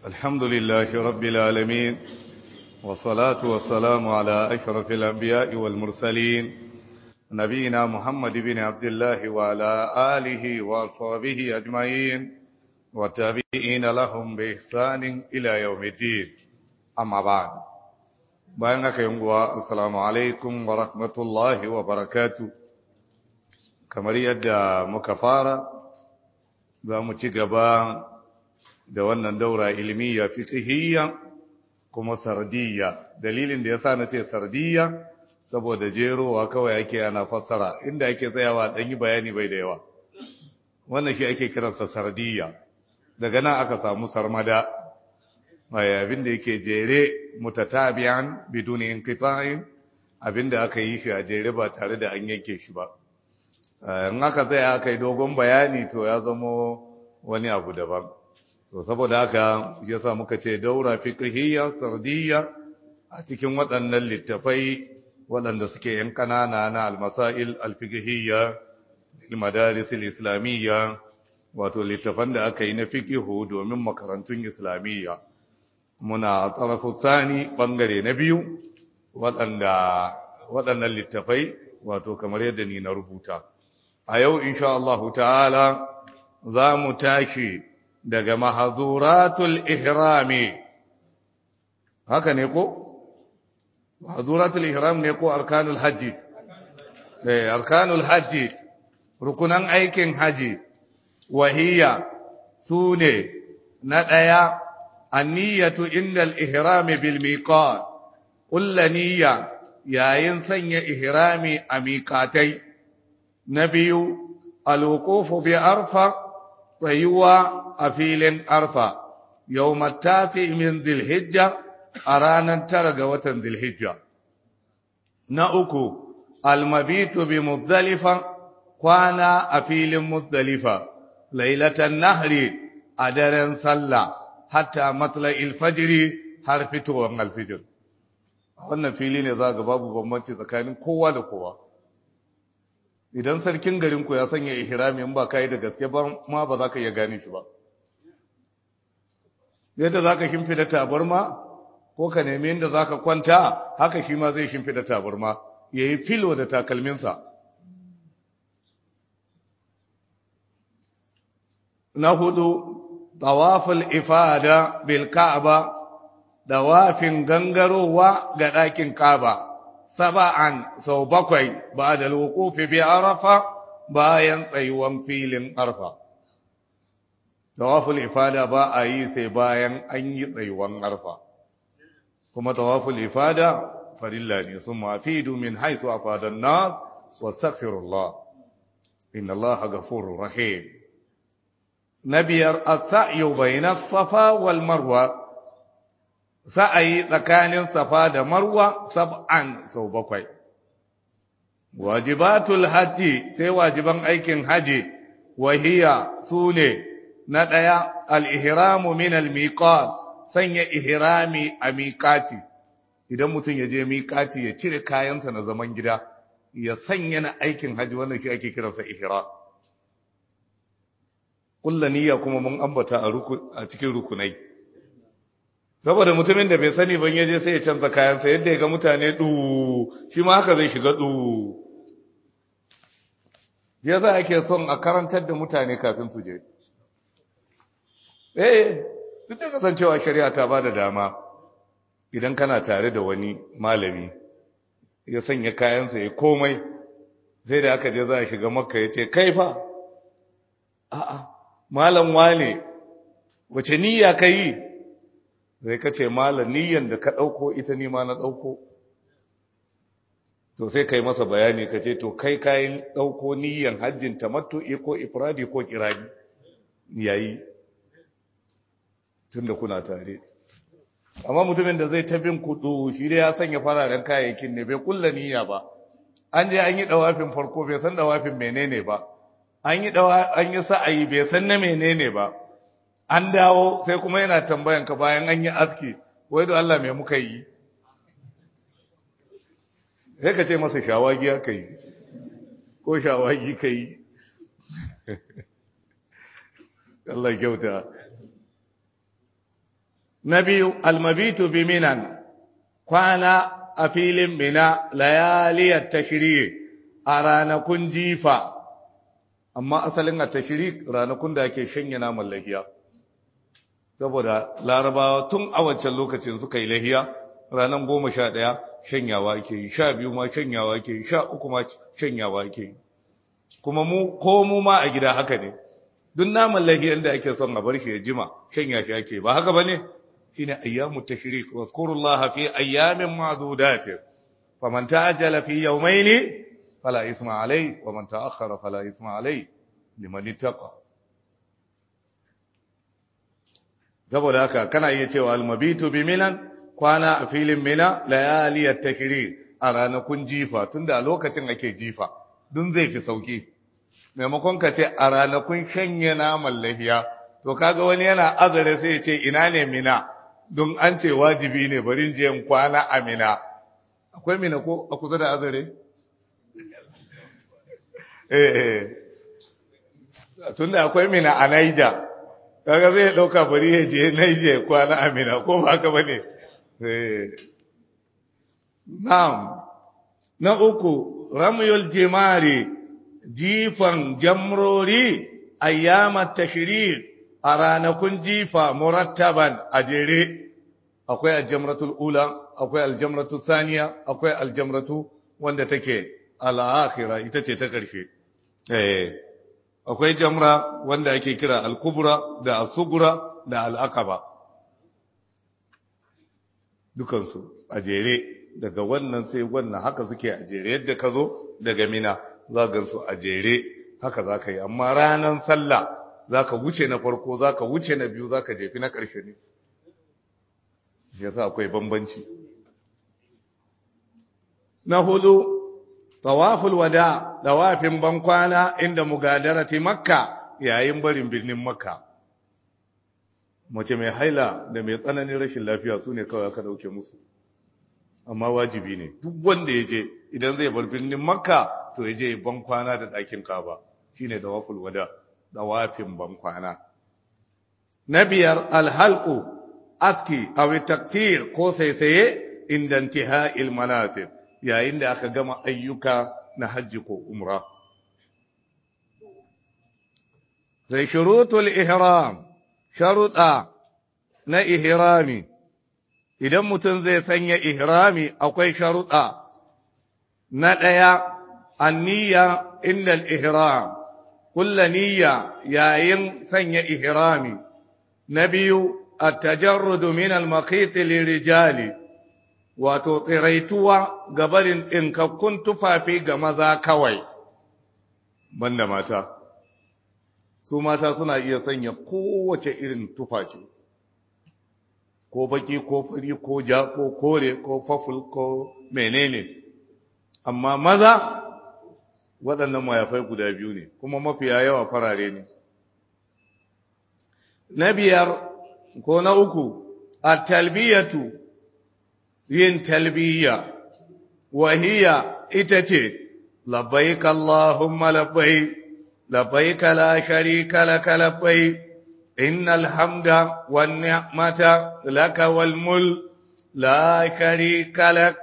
الحمد لله رب العالمين والصلاة والسلام على أشرف الأنبياء والمرسلين نبينا محمد بن عبد الله وعلى آله وصحبه أجمعين والتابعين لهم بإحسان إلى يوم الدين أما بعد بينك يوم السلام عليكم ورحمة الله وبركاته kamar yadda muka fara za mu ci gaba da wannan daura ilmiya fiqhiyya kuma sardiyya dalilin da yasa nace sardiyya saboda jerowa kawai ake ana fassara inda ake tsayawa dan yi bayani bai da yawa wannan shi ake kiransa sardiyya daga nan aka samu sarmada mai abin da yake jere mutatabi'an biduni inqita'in abinda aka yi shi a jere ba tare da an yanke shi ba in aka tsaya aka yi dogon bayani to ya zamo wani abu daban to saboda haka yasa muka ce daura fiqhiyya sardiyya a cikin waɗannan littafai waɗanda suke yan kanana na almasail alfiqhiyya madaris islamiyya wato littafan da aka yi na fiqhu domin makarantun islamiyya muna tsarafu sani bangare na biyu waɗanda waɗannan littafai wato kamar yadda ni na rubuta a yau insha Allah ta'ala za mu tashi daga mahazuratul ihrami haka ne ko mahazuratul ihram ne ko arkanul hajji eh arkanul hajji rukunan aikin haji wahiya sune na daya anniyatu indal ihrami bil miqat kullu niyya yayin sanya ihrami a miqatai na biyu alwukufu bi arfa tsayuwa a filin arfa yau matati min zilhijja a ranar tara ga watan zilhijja na uku almabitu bi muzdalifa kwana a filin muzdalifa lailatan nahri a daren sallah hatta matla'il fajiri har fitowar alfijir wannan fili ne za ga babu bambanci tsakanin kowa da kowa idan sarkin garinku ya sanya ihrami in ba kai da gaske ba ma ba za ka iya gane shi ba yadda za ka shimfida tabarma ko ka nemi inda za ka kwanta haka shi ma zai shimfida tabarma ya yi filo da takalminsa na hudu tawaful ifada bil ka'aba dawafin gangarowa ga ɗakin ka'aba saba'an sau bakwai ba da lokofi bi arafa bayan tsayuwan filin arfa. Tawaful ifada ba a yi sai bayan an yi tsayuwan arfa. Kuma tawaful ifada farilla ne sun mafi domin haisu a fadan na wasafirullah. Inna Allah gafurur rahim. Na biyar as-sa'yu bayna safa wal marwa sa'ayi tsakanin safa da marwa sab'an sau bakwai. Wajibatul hajji sai wajiban aikin haji wahiya su ne na ɗaya al'ihiramu min al-miqat sanya ihirami a miƙati, idan mutum ya je miƙati ya cire kayansa na zaman gida, ya sanya na aikin haji wannan shi ake kiransa ihira. Kulla niyya kuma mun ambata a cikin rukunai. saboda mutumin da bai sani ban yaje sai ya canza kayansa yadda ya ga mutane du shi ma haka zai shiga du ya za ake son a karantar da mutane kafin su je eh duk da kasancewa shari'a ta ba da dama idan kana tare da wani malami ya sanya kayansa ya komai sai da aka je za a shiga makka ya ce kai fa a'a malam wane wace niyya ka yi zai ka ce malam niyyan da ka ɗauko ita nima na ɗauko to sai ka yi masa bayani ka ce to kai kayan ɗauko niyyan hajjin tamattu'i ko ifradi ko kirani yayi tun da kuna tare amma mutumin da zai tabin kudu shi dai ya sanya fararen kayayyakin ne bai kulla niyya ba an je an yi dawafin farko bai san dawafin menene ba an yi an yi sa'ayi bai san na menene ba an dawo sai kuma yana tambayan ka bayan an yi aski wai da Allah mai muka yi sai ka ce masa shawagi aka yi ko shawagi ka yi Allah kyauta na biyu almabitu bi minan kwana a filin mina layaliyar tashiri a ranakun jifa amma asalin a tashiri ranakun da ake shanya naman lahiya saboda larabawa tun a wancan lokacin suka yi lahiya ranar goma sha ɗaya shanyawa ke yi sha biyu ma shanyawa ke yi sha uku ma shanyawa ke yi kuma mu ko mu ma a gida haka ne duk naman lahiyan da ake son a bar shi ya jima shanya shi ake ba haka ba ne shine ayyamu tashrik wazkurullaha fi ayyamin ma'dudat faman ta'ajjala fi yawmayn fala isma alayhi wa man ta'akhkhara fala isma alayhi liman ittaqa saboda haka kana iya cewa almabitu bi minan kwana a filin mina layaliyat tashrik a ranakun jifa tunda a lokacin ake jifa dun zai fi sauki maimakon ka ce a ranakun shanye naman lahiya to kaga wani yana azare sai ya ce ina ne mina don an ce wajibi ne bari je in kwana a mina akwai mina ko a kusa da azare eh tunda akwai mina a Naija kaga zai dauka bari ya je Naija kwana a mina ko ba haka bane eh na'am na uku ramyul jimari jifan jamrori ayyamat tashrik a ranakun jifa murattaban a jere akwai aljamratul ula akwai aljamratul saniya akwai aljamratu wanda take al'akhira ita ce ta ƙarshe eh akwai jamra wanda ake kira al-kubra da as-sugra da al-aqaba dukansu a jere daga wannan sai wannan haka suke a jere yadda ka zo daga mina za gansu a jere haka za ka yi amma ranar sallah za ka wuce na farko za ka wuce na biyu za ka jefi na ƙarshe ne ya sa akwai bambanci na hudu tawaful wada tawafin bankwana inda mugadarati makka yayin barin birnin makka mace mai haila da mai tsananin rashin lafiya su ne kawai aka dauke musu amma wajibi ne duk wanda ya je idan zai bar birnin makka to ya je bankwana da ɗakin kaba shine tawaful wada dawafin bankwana. Na biyar alhalku, aski, awi taktir ko saisaye inda intiha'il manasib yayin da aka gama ayyuka na hajji ko umra. Sai shurutul ihram, sharuɗa na ihrami, idan mutum zai sanya ihrami akwai sharuɗa na ɗaya, anniya inda ihram. kulla niyya yayin sanya ihrami na biyu at-tajarrudu min al-maqit lirijali wato tsiraituwa gabarin ɗinkakkun tufafi ga maza kawai banda mata su mata suna iya sanya kowace irin tufafi ko baki ko fari ko ja ko kore ko faful ko menene amma maza waɗannan mayafai guda biyu ne kuma mafiya yawa farare ne na biyar ko na uku a talbiyatu yin talbiya wahiya ita ce labbaik Allahumma labbaik labbaik la sharika laka labbaik innal hamda wan ni'mata laka wal mulk la sharika lak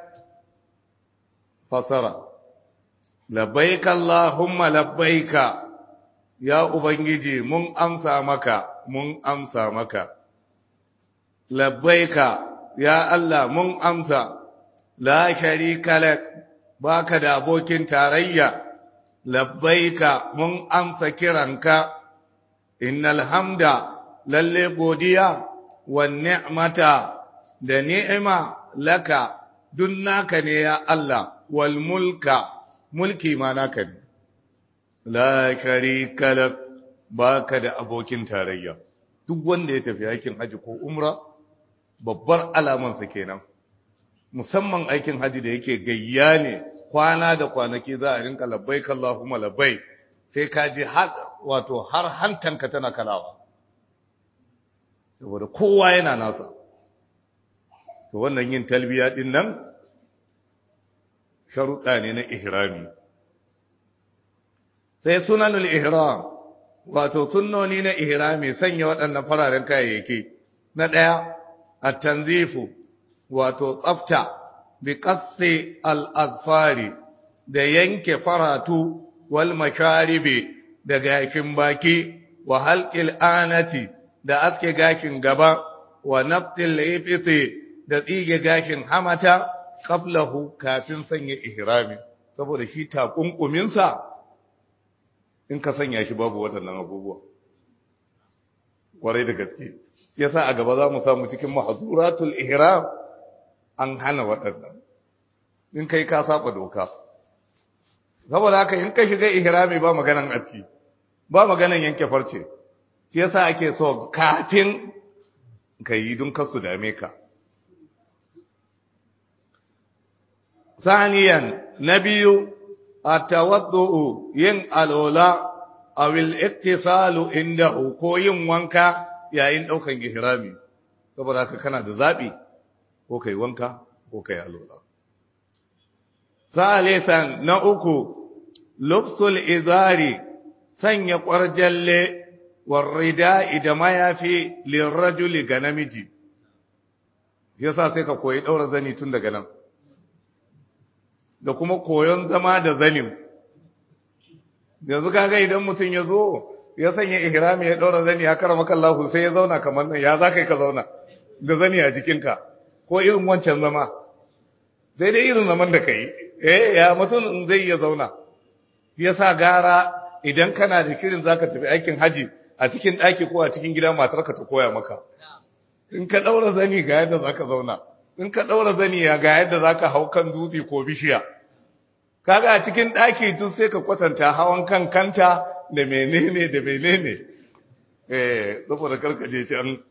fasara labbaik Allahumma labbaika ya ubangiji mun amsa maka mun amsa maka labbaika ya Allah mun amsa la sharika lak baka da abokin tarayya labbaika mun amsa kiranka innal hamda lalle godiya wan ni'mata da ni'ima laka dun naka ne ya Allah wal mulka mulki ma naka ne la sharika lak baka da abokin tarayya duk wanda ya tafi aikin haji ko umra babbar alamansa kenan musamman aikin haji da yake gayya ne kwana da kwanaki za a rinka labbai Allahumma labbai sai ka ji har wato har hantanka tana kalawa saboda kowa yana nasa to wannan yin talbiya din nan sharuɗa ne na ihrami sai sunanul ihram wato sunnoni na ihrami sanya waɗannan fararen kayayyaki na ɗaya at-tanzifu wato tsafta bi qassi al-azfari da yanke faratu wal masharibi da gashin baki wa halqil anati da aske gashin gaba wa naftil ifti da tsige gashin hamata qablahu kafin sanya ihrami saboda shi takunkuminsa in ka sanya shi babu waɗannan abubuwa kwarai da gaske yasa a gaba za mu samu cikin mahzuratul ihram an hana waɗannan in kai ka saba doka saboda haka in ka shiga ihrami ba maganan aski ba maganan yanke farce shi yasa ake so kafin ka yi don kasu dame ka ثانيا نبي التوضؤ yin alola aw al-iktisalu indahu ko yin wanka yayin daukan ihrami saboda haka kana da zabi ko kai wanka ko kai alola salisan na uku lubsul izari sanya kwarjalle warrida'i da mayafi lirrajuli ga namiji yasa sai ka koyi daura zani tun daga nan da kuma koyon zama da zanin yanzu kaga idan mutum ya zo ya sanya ihrami ya daura zani ya karama kallahu sai ya zauna kamar nan ya za ka zauna da zani a jikinka ko irin wancan zama sai dai irin zaman da kai eh ya mutum zai iya zauna yasa gara idan kana da kirin zaka tafi aikin haji a cikin ɗaki ko a cikin gida matarka ta koya maka in ka daura zani ga yadda zaka zauna in ka ɗaura zani ya ga yadda za ka hau kan dutse ko bishiya kaga a cikin ɗaki duk sai ka kwatanta hawan kan kanta da menene da menene eh saboda karkaje can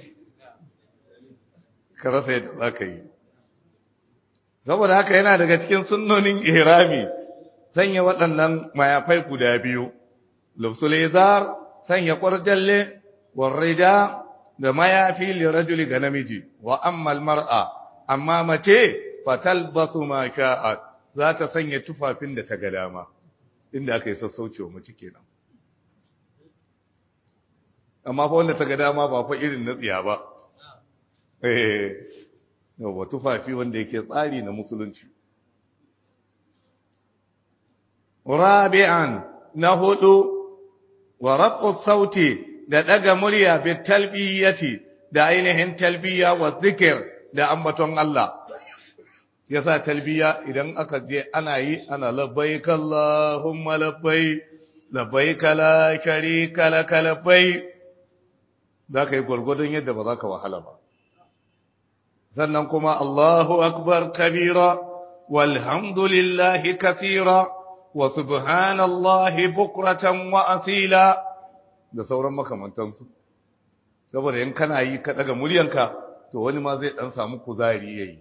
ka rasa yadda za ka yi saboda haka yana daga cikin sunnonin ihrami sanya waɗannan mayafai guda biyu lufsul izar sanya kwarjalle warrida da mayafi lirajuli ga namiji wa ammal mar'a amma mace fatalbasu ma sha'at za ta sanya tufafin da ta ga dama inda aka yi sassauci wa mace kenan amma fa wanda ta ga dama ba fa irin na tsiya ba eh yawa tufafi wanda yake tsari na musulunci rabi'an na hudu wa raqqu sauti da daga murya bi talbiyati da ainihin talbiya wa zikir da ambaton Allah yasa talbiya idan aka je ana yi ana labbaik Allahumma labbaik labbaik la sharika lak labbaik zaka yi gurgurdun yadda ba za ka wahala ba sannan kuma Allahu akbar kabira walhamdulillahi kathira wa subhanallahi bukratan wa asila da sauran makamantansu saboda in kana yi ka daga muryanka to wani ma zai dan samu kuzari yayi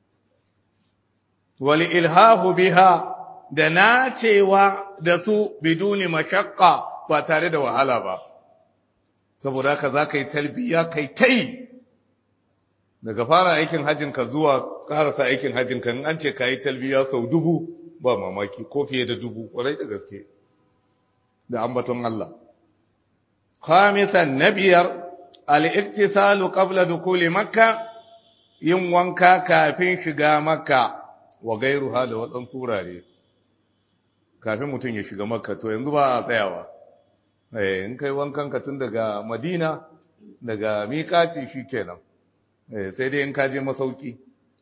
wal ilhahu biha da nacewa da su biduni mashaqqa ba tare da wahala ba saboda haka zaka yi talbiya kai tai daga fara aikin hajjin ka zuwa karasa aikin hajjin ka in an ce kai talbiya sau dubu ba mamaki ko fiye da dubu kwarai da gaske da ambaton Allah خامسا نبير الاغتسال قبل دخول مكة yin wanka kafin shiga makka wa gairu da waɗansu surare kafin mutum ya shiga makka to yanzu ba a tsayawa in kai wankan ka tun daga madina daga miƙaci shi kenan sai dai in ka je masauki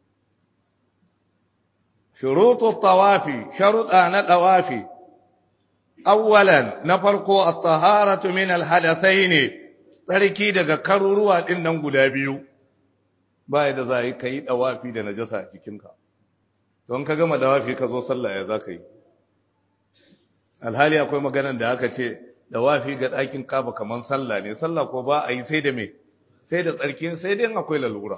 shurutu tawafi sharuɗa na tawafi awwalan na farko at-taharatu min al-hadathain tsarki daga karuruwa din nan guda biyu bai da zai kai dawafi da najasa a jikinka don ka gama dawafi ka zo sallah ya zaka yi alhali akwai maganar da aka ce dawafi ga ɗakin kaba kaman sallah ne sallah ko ba a yi sai da me sai da tsarki sai dai akwai lalura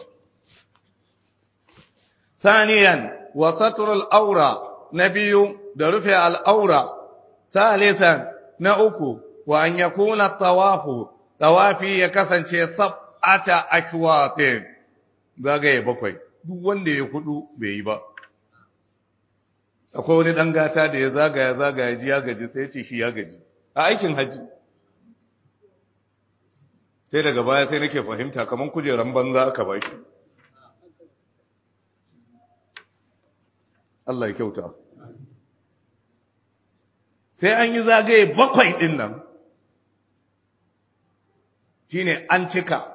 ثانيا وستر الأورى نبي درفع الأورى ثالثا نأكو وأن يكون الطواف طوافي يكسن شيء سبعة أشواط zagaye bakwai duk wanda ya hudu bai yi ba akwai wani dan gata da ya zagaya zagaya ji ya gaji sai ce shi ya gaji a aikin haji sai daga baya sai nake fahimta kamar kujeran banza aka ba shi Allah ya kyauta sai an yi zagaye bakwai ɗin nan shine an cika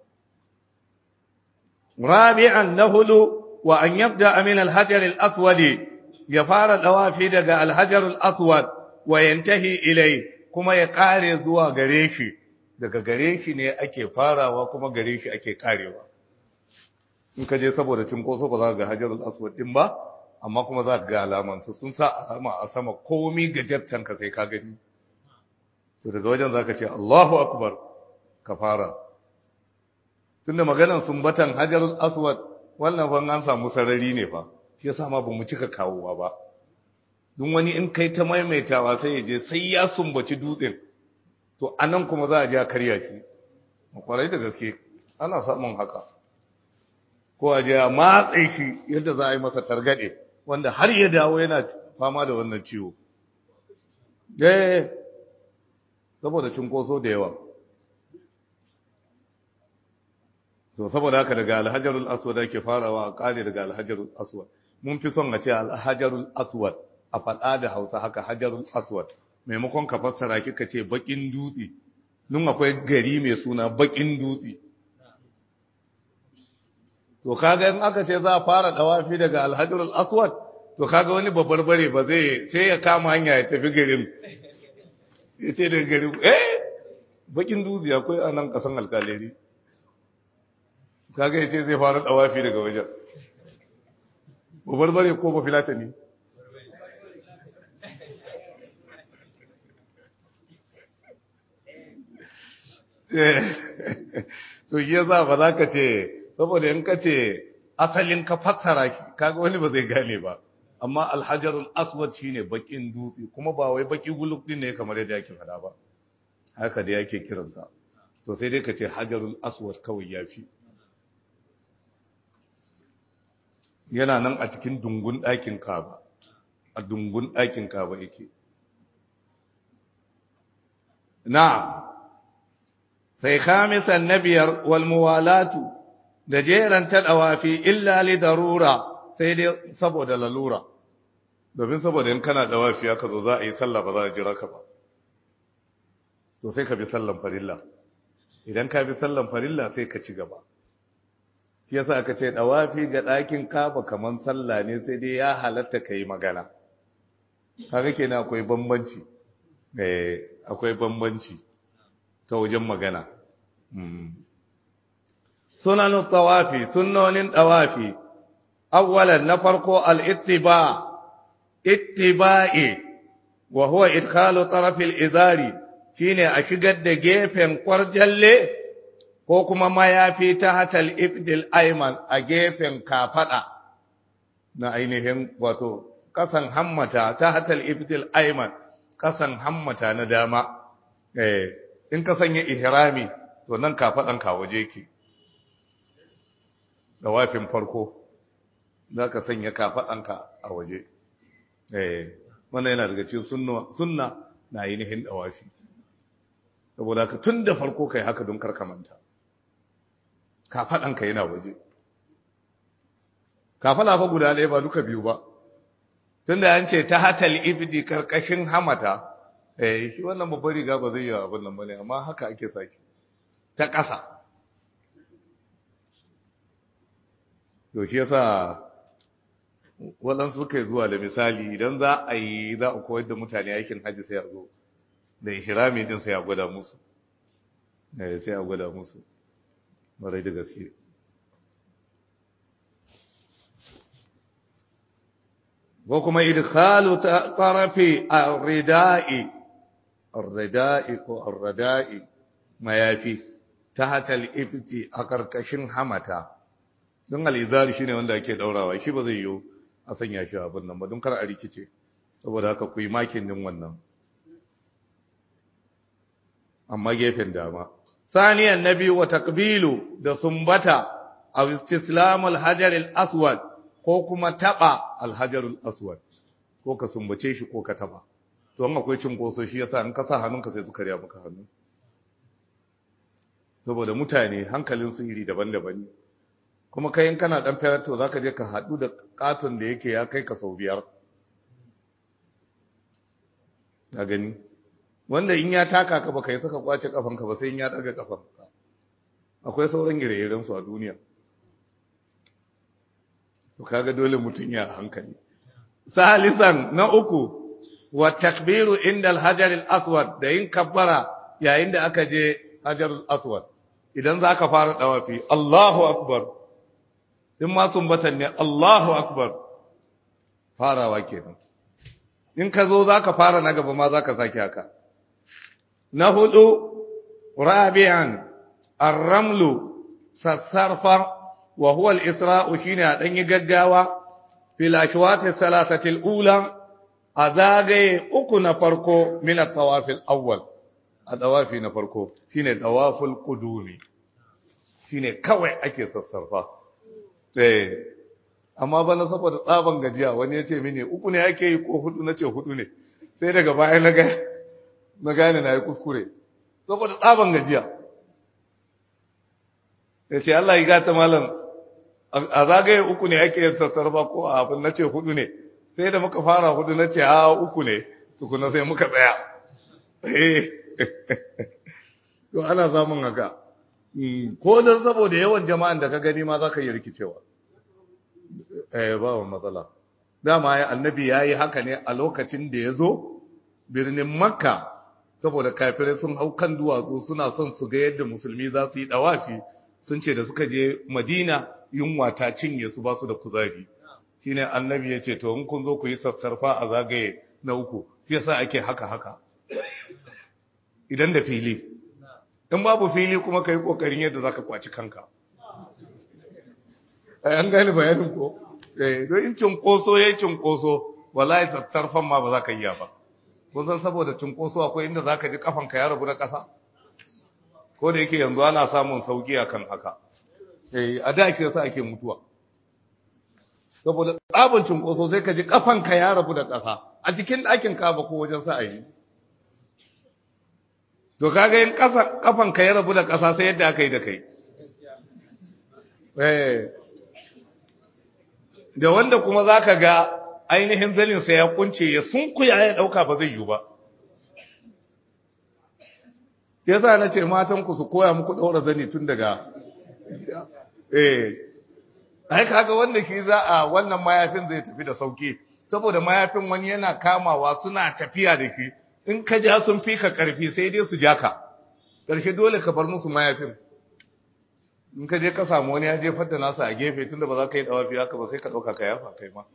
rabi'an na hudu wa an yabda min al-hajar al-aswad ya fara dawafi daga al-hajar al-aswad wa yantahi ilai kuma ya kare zuwa gare shi daga gare shi ne ake farawa kuma gare shi ake karewa in ka je saboda cinkoso ba za ka ga hajar al-aswad din ba amma kuma za ka ga alaman su sun sa alama a sama komi gajartan ka sai ka gani to daga wajen za ka ce Allahu akbar ka fara tunda maganan sumbatan hajarul aswad wannan fa an samu sarari ne fa shi yasa ma bamu cika kawowa ba duk wani in kai ta maimaitawa sai ya je sai ya sumbaci dutsen to anan kuma za a je a karya shi kwarai da gaske ana samun haka ko a je a matse shi yadda za a yi masa targade wanda har ya dawo yana fama da wannan ciwo eh saboda cinkoso da yawa to saboda haka daga alhajarul aswad ake farawa a kare daga alhajarul aswad mun fi son a ce alhajarul aswad a faɗa da hausa haka hajarul aswad maimakon ka fassara kika ce bakin dutse nun akwai gari mai suna bakin dutse to kaga in aka ce za a fara dawafi daga alhajarul aswad to kaga wani babbar bare ba zai sai ya kama hanya ya tafi garin ya ce daga garin eh bakin dutse akwai a nan kasan alkaleri kaga yace zai fara dawafi daga wajen babbar bare ko ba filata ne to yi za ba za ka ce saboda in ka ce asalin ka fassara kaga wani ba zai gane ba amma alhajarul aswad shine bakin dutse kuma ba wai baki guluk din ne kamar yadda yake fada ba haka da yake kiransa to sai dai ka ce hajarul aswad kawai yafi yana nan a cikin dungun ɗakin kaba a dungun ɗakin kaba yake na sai khamisan na biyar walmuwalatu da jeran taɗawafi illa li darura sai dai saboda lalura domin saboda in kana dawafi aka zo za a yi sallah ba za a jira ka ba to sai ka bi sallan farilla idan ka bi sallan farilla sai ka ci gaba shi yasa aka ce dawafi ga ɗakin kaba kaman sallah ne sai dai ya halatta kai magana kaga kenan akwai bambanci eh akwai bambanci ta wajen magana sunanin tawafi sunnonin tawafi awwalan na farko al-ittiba ittiba'i wa huwa idkhalu taraf al-izari shine a shigar da gefen kwarjalle ko kuma mayafi ta hatal ibdil ayman a gefen kafada na ainihin wato kasan hammata ta hatal ibdil ayman kasan hammata na dama eh in ka sanya ihrami to nan kafadan ka waje ki da wafin farko zaka sanya kafadan ka a waje eh wannan yana daga cikin sunna sunna na ainihin dawafi saboda ka tun da farko kai haka don karkamanta kafaɗanka yana waje kafaɗa fa guda ɗaya ba duka biyu ba tun da an ce ta hatal ibdi karkashin hamata eh shi wannan babbar riga ba zai yi abin nan bane amma haka ake saki ta ƙasa to shi yasa waɗansu suka zuwa da misali idan za a yi za a koyar da mutane aikin hajji sai a zo da ihrami din sai a gwada musu eh sai a gwada musu marai da gaske ko kuma idkhalu tarafi ar-rida'i ar-rida'i ko ar-rida'i mayafi tahta al-ibti a karkashin hamata don al-izar shine wanda ake daurawa shi ba zai yiwu a sanya shi abin nan ba don kar a rikice saboda haka ku yi makin din wannan amma gefen dama saniyan nabi wa taqbilu da sumbata aw istislam al-hajar al-aswad ko kuma taba al-hajar al-aswad ko ka sumbace shi ko ka taba to an akwai cinkoso shi yasa in ka sa hannunka sai su karya maka hannu saboda mutane hankalinsu iri daban-daban ne kuma kayan kana ɗan ferato za ka je ka haɗu da ƙaton da yake ya kai ka sau biyar a gani wanda in ya taka ka ba ka yi saka kwace kafanka ba sai in ya ɗaga kafanka akwai sauran ire-irensu a duniya to kaga dole mutum ya hankali salisan na uku wa takbiru inda alhajar al-aswad da yin kabbara yayin da aka je hajar al-aswad idan za ka fara dawafi Allahu akbar in ma sumbatan ne Allahu akbar farawa kenan in ka zo za ka fara na gaba ma za ka sake haka na hudu rabi'an ar-ramlu sassarfa wa huwa al-isra'u shine a danyi gaggawa fil ashwati thalathati al-ula a zagaye uku na farko min at-tawaf al-awwal a tawafi na farko shine tawaful qudumi shine kawai ake sassarfa eh amma bana saboda tsaban gajiya wani ya ce mini uku ne ake yi ko hudu na ce hudu ne sai daga baya na na gane na yi kuskure saboda tsaban gajiya ya ce Allah yi gata malam a zagaye uku ne ake yin sassarfa ko a abin na ce hudu ne sai da muka fara hudu na ce a uku ne tukuna sai muka tsaya to ana samun haka ko don saboda yawan jama'an da ka gani ma za ka yi rikicewa eh ba wa matsala dama ya annabi ya yi haka ne a lokacin da ya zo birnin makka saboda kafirai sun hau kan duwatsu suna son su ga yadda musulmi za su yi dawafi sun ce da suka je madina yunwa ta cinye su ba su da kuzari shine annabi ya ce to in kun zo ku yi sassarfa a zagaye na uku shi yasa ake haka haka idan da fili in babu fili kuma ka yi kokarin yadda za ka kwaci kanka an gane bayanin ko don in cinkoso ya yi cinkoso wallahi sassarfan ma ba za ka yi ba kun san saboda cinkoso akwai inda za ka ji kafanka ya rabu na ƙasa ko da yake yanzu ana samun sauki a kan haka a da ake yasa ake mutuwa saboda tsabin cinkoso sai ka ji kafanka ya rabu da ƙasa a cikin ɗakin kaba ko wajen sa a yi to kaga yin kafanka ya rabu da ƙasa sai yadda aka yi da kai da wanda kuma za ka ga ainihin zalinsa ya kunce ya sunkuya ya ɗauka ba zai yi ba ya sa na ce matanku su koya muku ɗaura zani tun daga eh ai kaga wanda shi za a wannan mayafin zai tafi da sauki saboda mayafin wani yana kamawa suna tafiya da shi in ka ja sun fi ka ƙarfi sai dai su ja ka ƙarshe dole ka bar musu mayafin in ka je ka samu wani ya jefar da nasa a gefe tunda ba za ka yi dawafi haka ba sai ka ɗauka ka yafa kai ma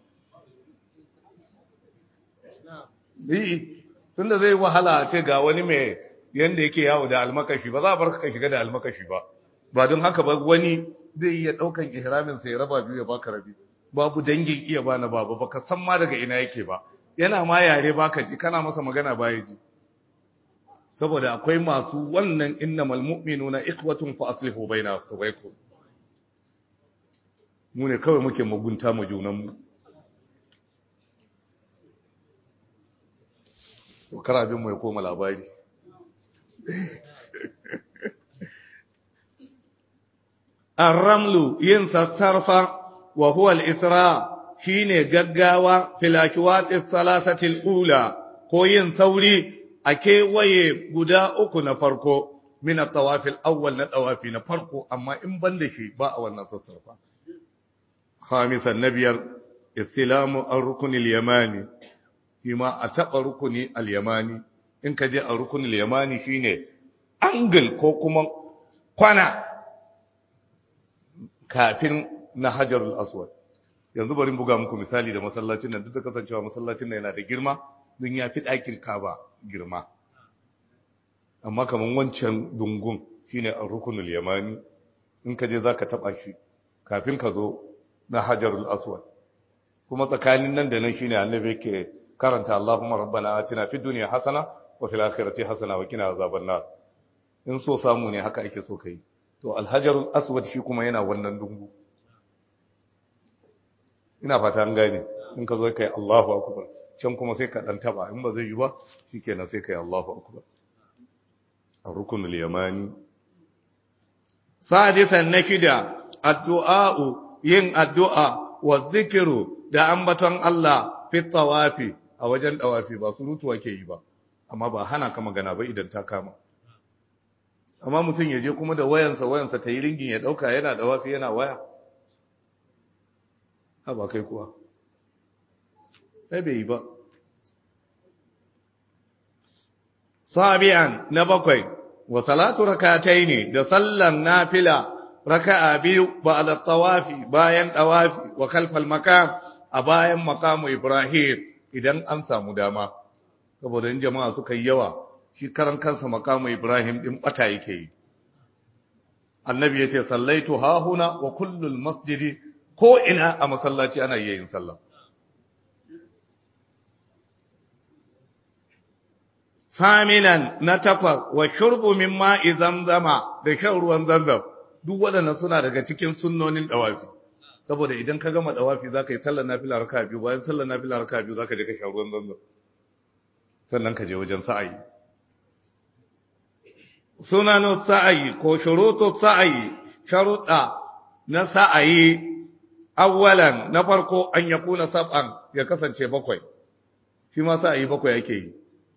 yi tunda zai wahala a ce ga wani mai yanda yake yawo da almakashi ba za a bar ka shiga da almakashi ba ba don haka ba wani zai iya ɗaukan ihramin sai ya raba biyu ya baka rabi babu dangin iya bana babu baka san ma daga ina yake ba yana ma yare baka ji kana masa magana baya ji saboda akwai masu wannan innamal mu'minuna ikhwatun fa aslihu baina akhawaykum mu ne kawai muke mugunta mu junan mu to karabin mu ya koma labari ar-ramlu yin sassarfa wa huwa al-isra shine gaggawa fil ashwati thalathati al-ula ko yin sauri a kewaye guda uku na farko min at-tawaf al-awwal na tawafi na farko amma in ban da shi ba a wannan sassarfa khamisan nabiyar istilamu ar-rukn al-yamani kima a taba rukuni al-yamani in ka je a rukun al-yamani shine angle ko kuma kwana kafin na hajarul aswad yanzu bari buga muku misali da masallacin nan duk da kasancewa masallacin nan yana da girma don ya fi ɗakin kaba girma amma kamar wancan dungun shine a rukunul yamani in ka je za ka taɓa shi kafin ka zo na hajarul aswad kuma tsakanin nan da nan shine annabi yake karanta Allahumma rabbana atina fid dunya hasana wa fil akhirati hasana wa qina azaban nar in so samu ne haka ake so kai to alhajarul aswad shi kuma yana wannan dungu ina fata an gane in ka zo kai Allahu akbar can kuma sai ka dan taba in ba zai yi ba shikenan sai kai Allahu akbar ar-rukunul yamani sadisan na shida addu'a'u yin addu'a wa zikiru da ambaton Allah fi tawafi a wajen tawafi ba surutu ake yi ba amma ba hana ka magana ba idan ta kama amma mutum ya je kuma da wayansa wayansa ta yi ringin ya dauka yana tawafi yana waya ha ba kai kuwa sai bai yi ba sabi'an na bakwai wa salatu rakataini da sallan nafila raka'a biyu ba'da tawafi bayan tawafi wa kalfal makam a bayan makamu Ibrahim idan an samu dama saboda in jama'a suka yi yawa shi karan kansa makamu Ibrahim din bata yake yi annabi yace sallaitu hahuna wa kullul masjidi ko ina a masallaci ana yin sallah Saminan na takwas wa shurbu min ma'i zamzama da shan ruwan zamzam duk waɗannan suna daga cikin sunnonin dawafi saboda idan ka gama dawafi zaka yi sallar nafila raka biyu bayan sallar nafila raka biyu zaka je ka sha ruwan zamzam sannan ka je wajen sa'ayi sunanu sa'ayi ko shurutu sa'ayi sharuɗa na sa'ayi awwalan na farko an yakuna sab'an ya kasance bakwai shi ma sa'ayi bakwai yake yi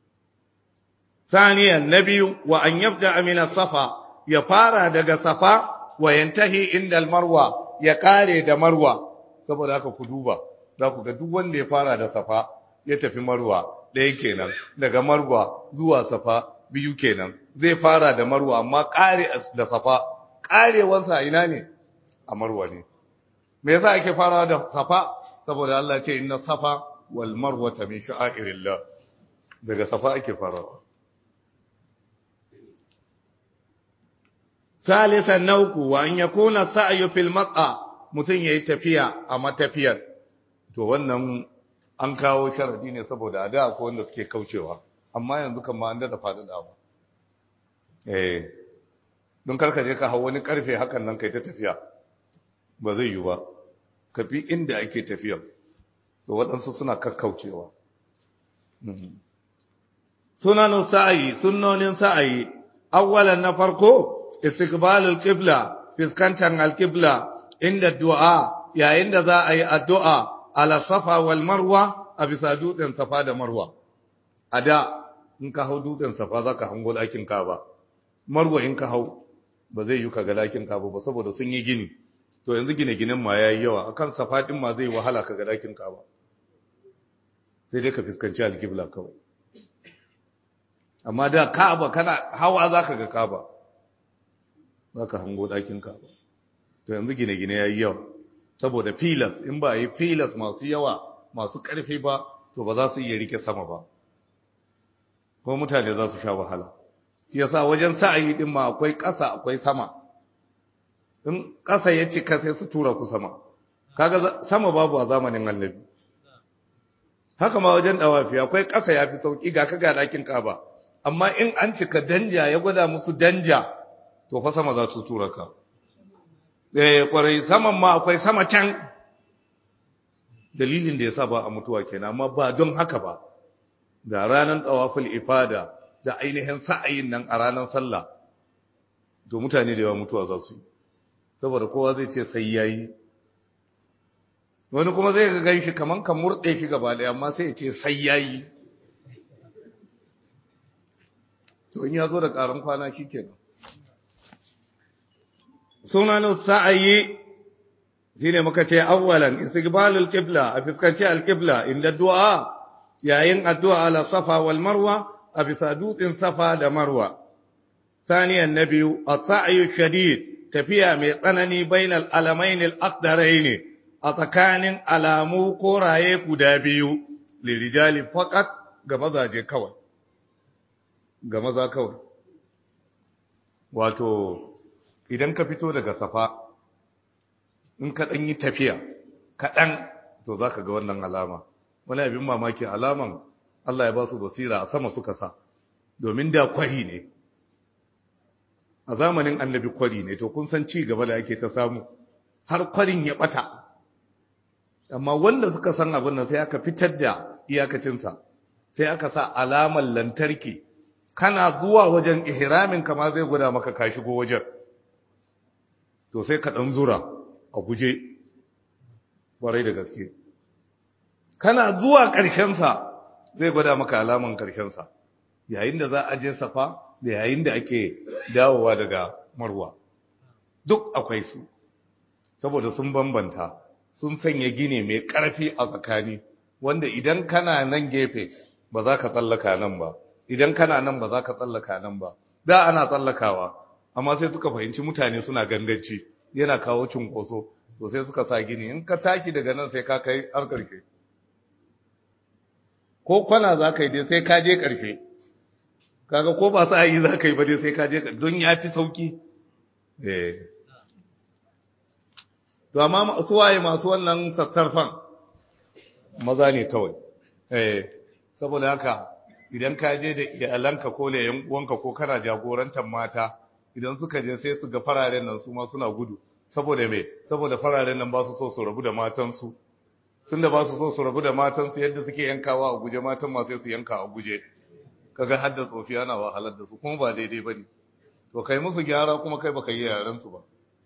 ثانيا نبي وأن يبدأ من الصفا يفارى دق صفا وينتهي عند المروة يقاري دا مروة saboda haka ku duba za ku ga duk wanda ya fara da safa ya tafi marwa ɗaya kenan daga marwa zuwa safa biyu kenan zai fara da marwa amma ƙare da safa ƙarewansa ina ne a marwa ne me yasa ake farawa da safa saboda Allah ce inna safa wal marwata min sha'airillah daga safa ake farawa ثالثا نوك وأن يكون السعي في المطأ mutum ya yi tafiya a matafiyar to wannan an kawo sharadi ne saboda a da ko wanda suke kaucewa amma yanzu kan ma an da faɗaɗawa eh don karka je ka hau wani karfe hakan nan kai ta tafiya ba zai yi ba ka fi inda ake tafiya to waɗansu suna kakkaucewa sunanin sa'ayi sunnonin sa'ayi awwalan na farko istiqbalul qibla fiskantar alqibla inda du'a yayin da za a yi addu'a ala safa wal marwa a bisa dutsen safa da marwa a da in ka hau dutsen safa za ka hango ɗakin kaba marwa in ka hau ba zai yi ka ga ɗakin kaba ba saboda sun yi gini to yanzu gine-ginen ma ya yi yawa akan safa ɗin ma zai wahala ka ga ɗakin kaba sai dai ka fuskanci alkibla kawai amma da kaba kana hawa za ka ga kaba za ka hango ɗakin kaba to yanzu gine-gine ya yi yawa saboda filas in ba yi filas masu yawa masu ƙarfi ba to ba za su iya rike sama ba ko mutane za su sha wahala shi yasa wajen sa'ayi din ma akwai ƙasa akwai sama in ƙasa ya cika sai su tura ku sama kaga sama babu a zamanin annabi haka ma wajen dawafi akwai ƙasa ya fi sauƙi ga kaga ɗakin kaba amma in an cika danja ya gwada musu danja to fa sama za su tura ka eh kwarai saman ma akwai sama can dalilin da yasa ba a mutuwa kenan amma ba don haka ba da ranar tawaful ifada da ainihin sa'ayin nan a ranar sallah to mutane da yawa mutuwa za su yi saboda kowa zai ce sai yayi wani kuma zai ga ganshi kaman kan murde shi gaba daya amma sai ya ce sai yayi to in ya zo da karan kwana shikenan sunanin sa'ayi shi ne muka ce awwalan istiqbalul qibla a fuskanci alqibla inda du'a yayin addu'a ala safa wal marwa a bisa dutsen safa da marwa saniyan na biyu as-sa'yu shadid tafiya mai tsanani bainal alamain al-aqdarain a tsakanin alamu koraye guda biyu lirijali faqat ga mazaje kawai ga maza kawai wato idan ka fito daga safa in ka ɗan yi tafiya kaɗan to za ka ga wannan alama wani abin mamaki alaman Allah ya ba su basira a sama suka sa domin da kwari ne a zamanin annabi kwari ne to kun san ci gaba da ake ta samu har kwarin ya ɓata amma wanda suka san abin nan sai aka fitar da iyakacinsa sai aka sa alamar lantarki kana zuwa wajen ihramin kama zai gwada maka ka shigo wajen to sai ka ɗan zura a guje ƙwarai da gaske kana zuwa ƙarshensa zai gwada maka alaman ƙarshensa yayin da za a je safa da yayin da ake dawowa daga marwa duk akwai su saboda sun bambanta sun sanya gine mai ƙarfi a tsakani wanda idan kana nan gefe ba za ka tsallaka nan ba idan kana nan ba za ka tsallaka nan ba da ana tsallakawa amma sai suka fahimci mutane suna ganganci yana kawo cunkoso to sai suka sa gini in ka taki daga nan sai ka kai har ƙarshe ko kwana za ka yi dai sai ka je ƙarshe kaga ko ba sa yi za ka yi ba dai sai ka je don ya fi sauki eh to amma su waye masu wannan sassarfan maza ne kawai eh saboda haka idan ka je da iyalanka ko da yan uwanka ko kana jagorantar mata idan suka je sai su ga fararen nan su ma suna gudu saboda me saboda fararen nan ba su so su rabu da matansu tunda ba su so su rabu da matansu yadda suke yankawa a guje matan ma sai su yanka a guje kaga hadda tsofi ana wahalar da su kuma ba daidai bane to kai musu gyara kuma kai baka yi yaran su ba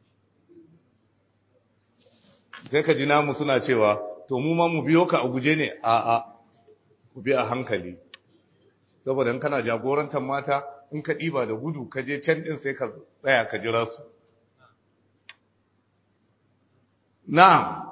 sai ka ji namu suna cewa to mu ma mu biyo ka a guje ne a a ku bi a hankali saboda in kana jagorantar mata in ka ɗiba da gudu ka je can ɗin sai ka tsaya ka jira su na'am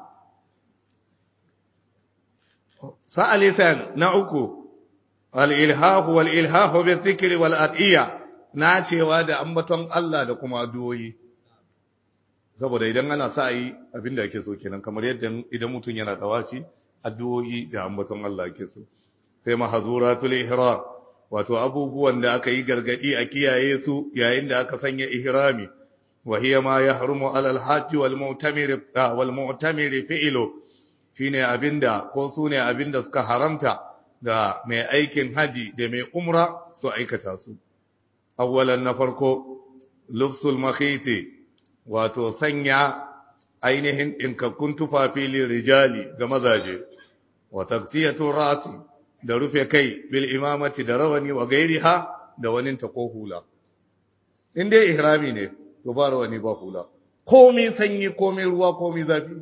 sa'alisan na uku al'ilhahu wal'ilhahu bai zikiri wal'ad'iyya na cewa da ambaton Allah da kuma addu'o'i saboda idan ana sa yi abinda ake so kenan kamar yadda idan mutum yana tawafi addu'o'i da ambaton Allah ake so sai mahazuratul ihram wato abubuwan da aka yi gargadi a kiyaye su yayin da aka sanya ihrami wa hiya ma yahrumu alal hajj wal mu'tamir wal mu'tamir fi'lu shine abinda ko sune abinda suka haramta ga mai aikin haji da mai umra su aikata su awwalan na farko lubsul makhiti wato sanya ainihin ɗinkakkun tufafi rijali ga mazaje wa taqtiyatu ra'si da rufe kai bil imamati da rawani wa gairiha da wani ta ko hula in dai ihrami ne to ba rawani ba hula komai sanyi komai ruwa komai zafi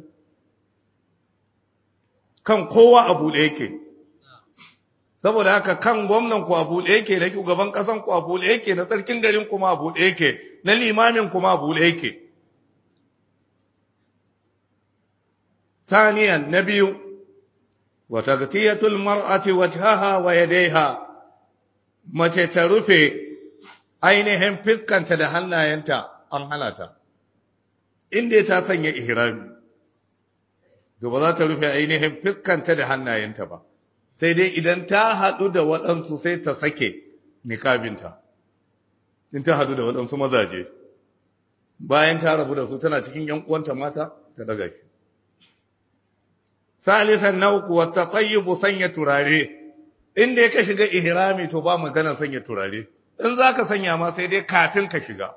kan kowa a buɗe yake saboda haka kan gwamnan ku a buɗe yake na shugaban ƙasan ku a buɗe yake na sarkin garin kuma a buɗe yake na limamin kuma a buɗe yake ثانيا نبي وتغطية المرأة وجهها ويديها mace ta rufe ainihin fiskanta da hannayenta an hana ta inda ta sanya ihrami to ba za ta rufe ainihin fiskanta da hannayenta ba sai dai idan ta haɗu da waɗansu sai ta sake niƙabinta in ta haɗu da waɗansu mazaje bayan ta rabu da su tana cikin ‘yan uwanta mata ta daga shi salisan na uku wata tsayyibu sanya turare inda ya ka shiga ihrami to ba magana sanya turare in za ka sanya ma sai dai kafin ka shiga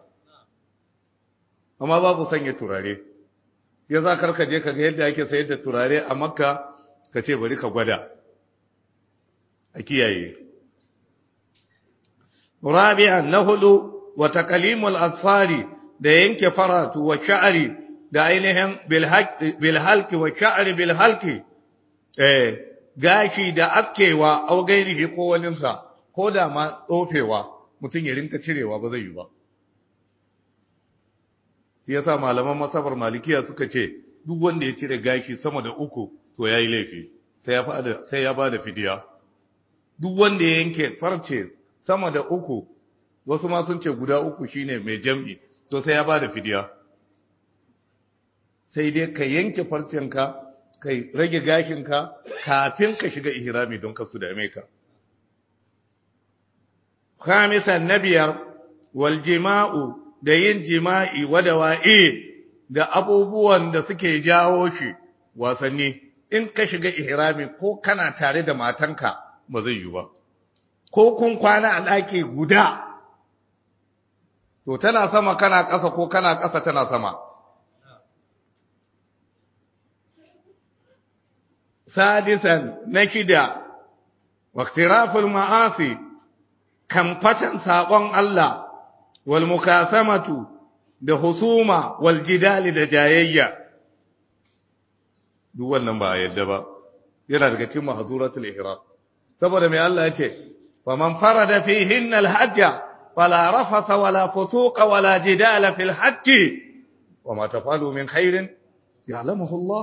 amma babu sanya turare ya za ka je ka ga yadda ake sayar da turare a makka ka ce bari ka gwada a kiyaye rabi'an na hudu wa taqlimul asfari da yanke faratu wa sha'ri da ainihin bil halqi wa sha'ri bil halqi eh gashi da askewa au gairihi ko waninsa ko da ma tsofewa mutum ya rinka cirewa ba zai yi ba shi yasa malaman masabar malikiya suka ce duk wanda ya cire gashi sama da uku to yayi laifi sai ya bada sai ya bada fidiya duk wanda ya yanke farce sama da uku wasu ma sun ce guda uku shine mai jam'i to sai ya bada fidiya sai dai ka yanke farcenka kai rage gashinka kafin ka shiga ihrami don ka su dame ka khamisan nabiyar wal jima'u da yin jima'i wadawa'i da abubuwan da suke jawo shi wasanni in ka shiga ihrami ko kana tare da matanka ba zai yi ba ko kun kwana a ɗaki guda to tana sama kana ƙasa ko kana ƙasa tana sama sadisan na shida waktiraful ma'asi kamfatan saƙon Allah wal mukasamatu da husuma wal jidali da jayayya duk wannan ba a yadda ba yana daga cikin mahzuratul ihram saboda mai Allah ya ce faman farada fihinna al-hajja fala rafasa wala fusuqa wala jidala fil hajji wama tafalu min khairin ya'lamuhu Allah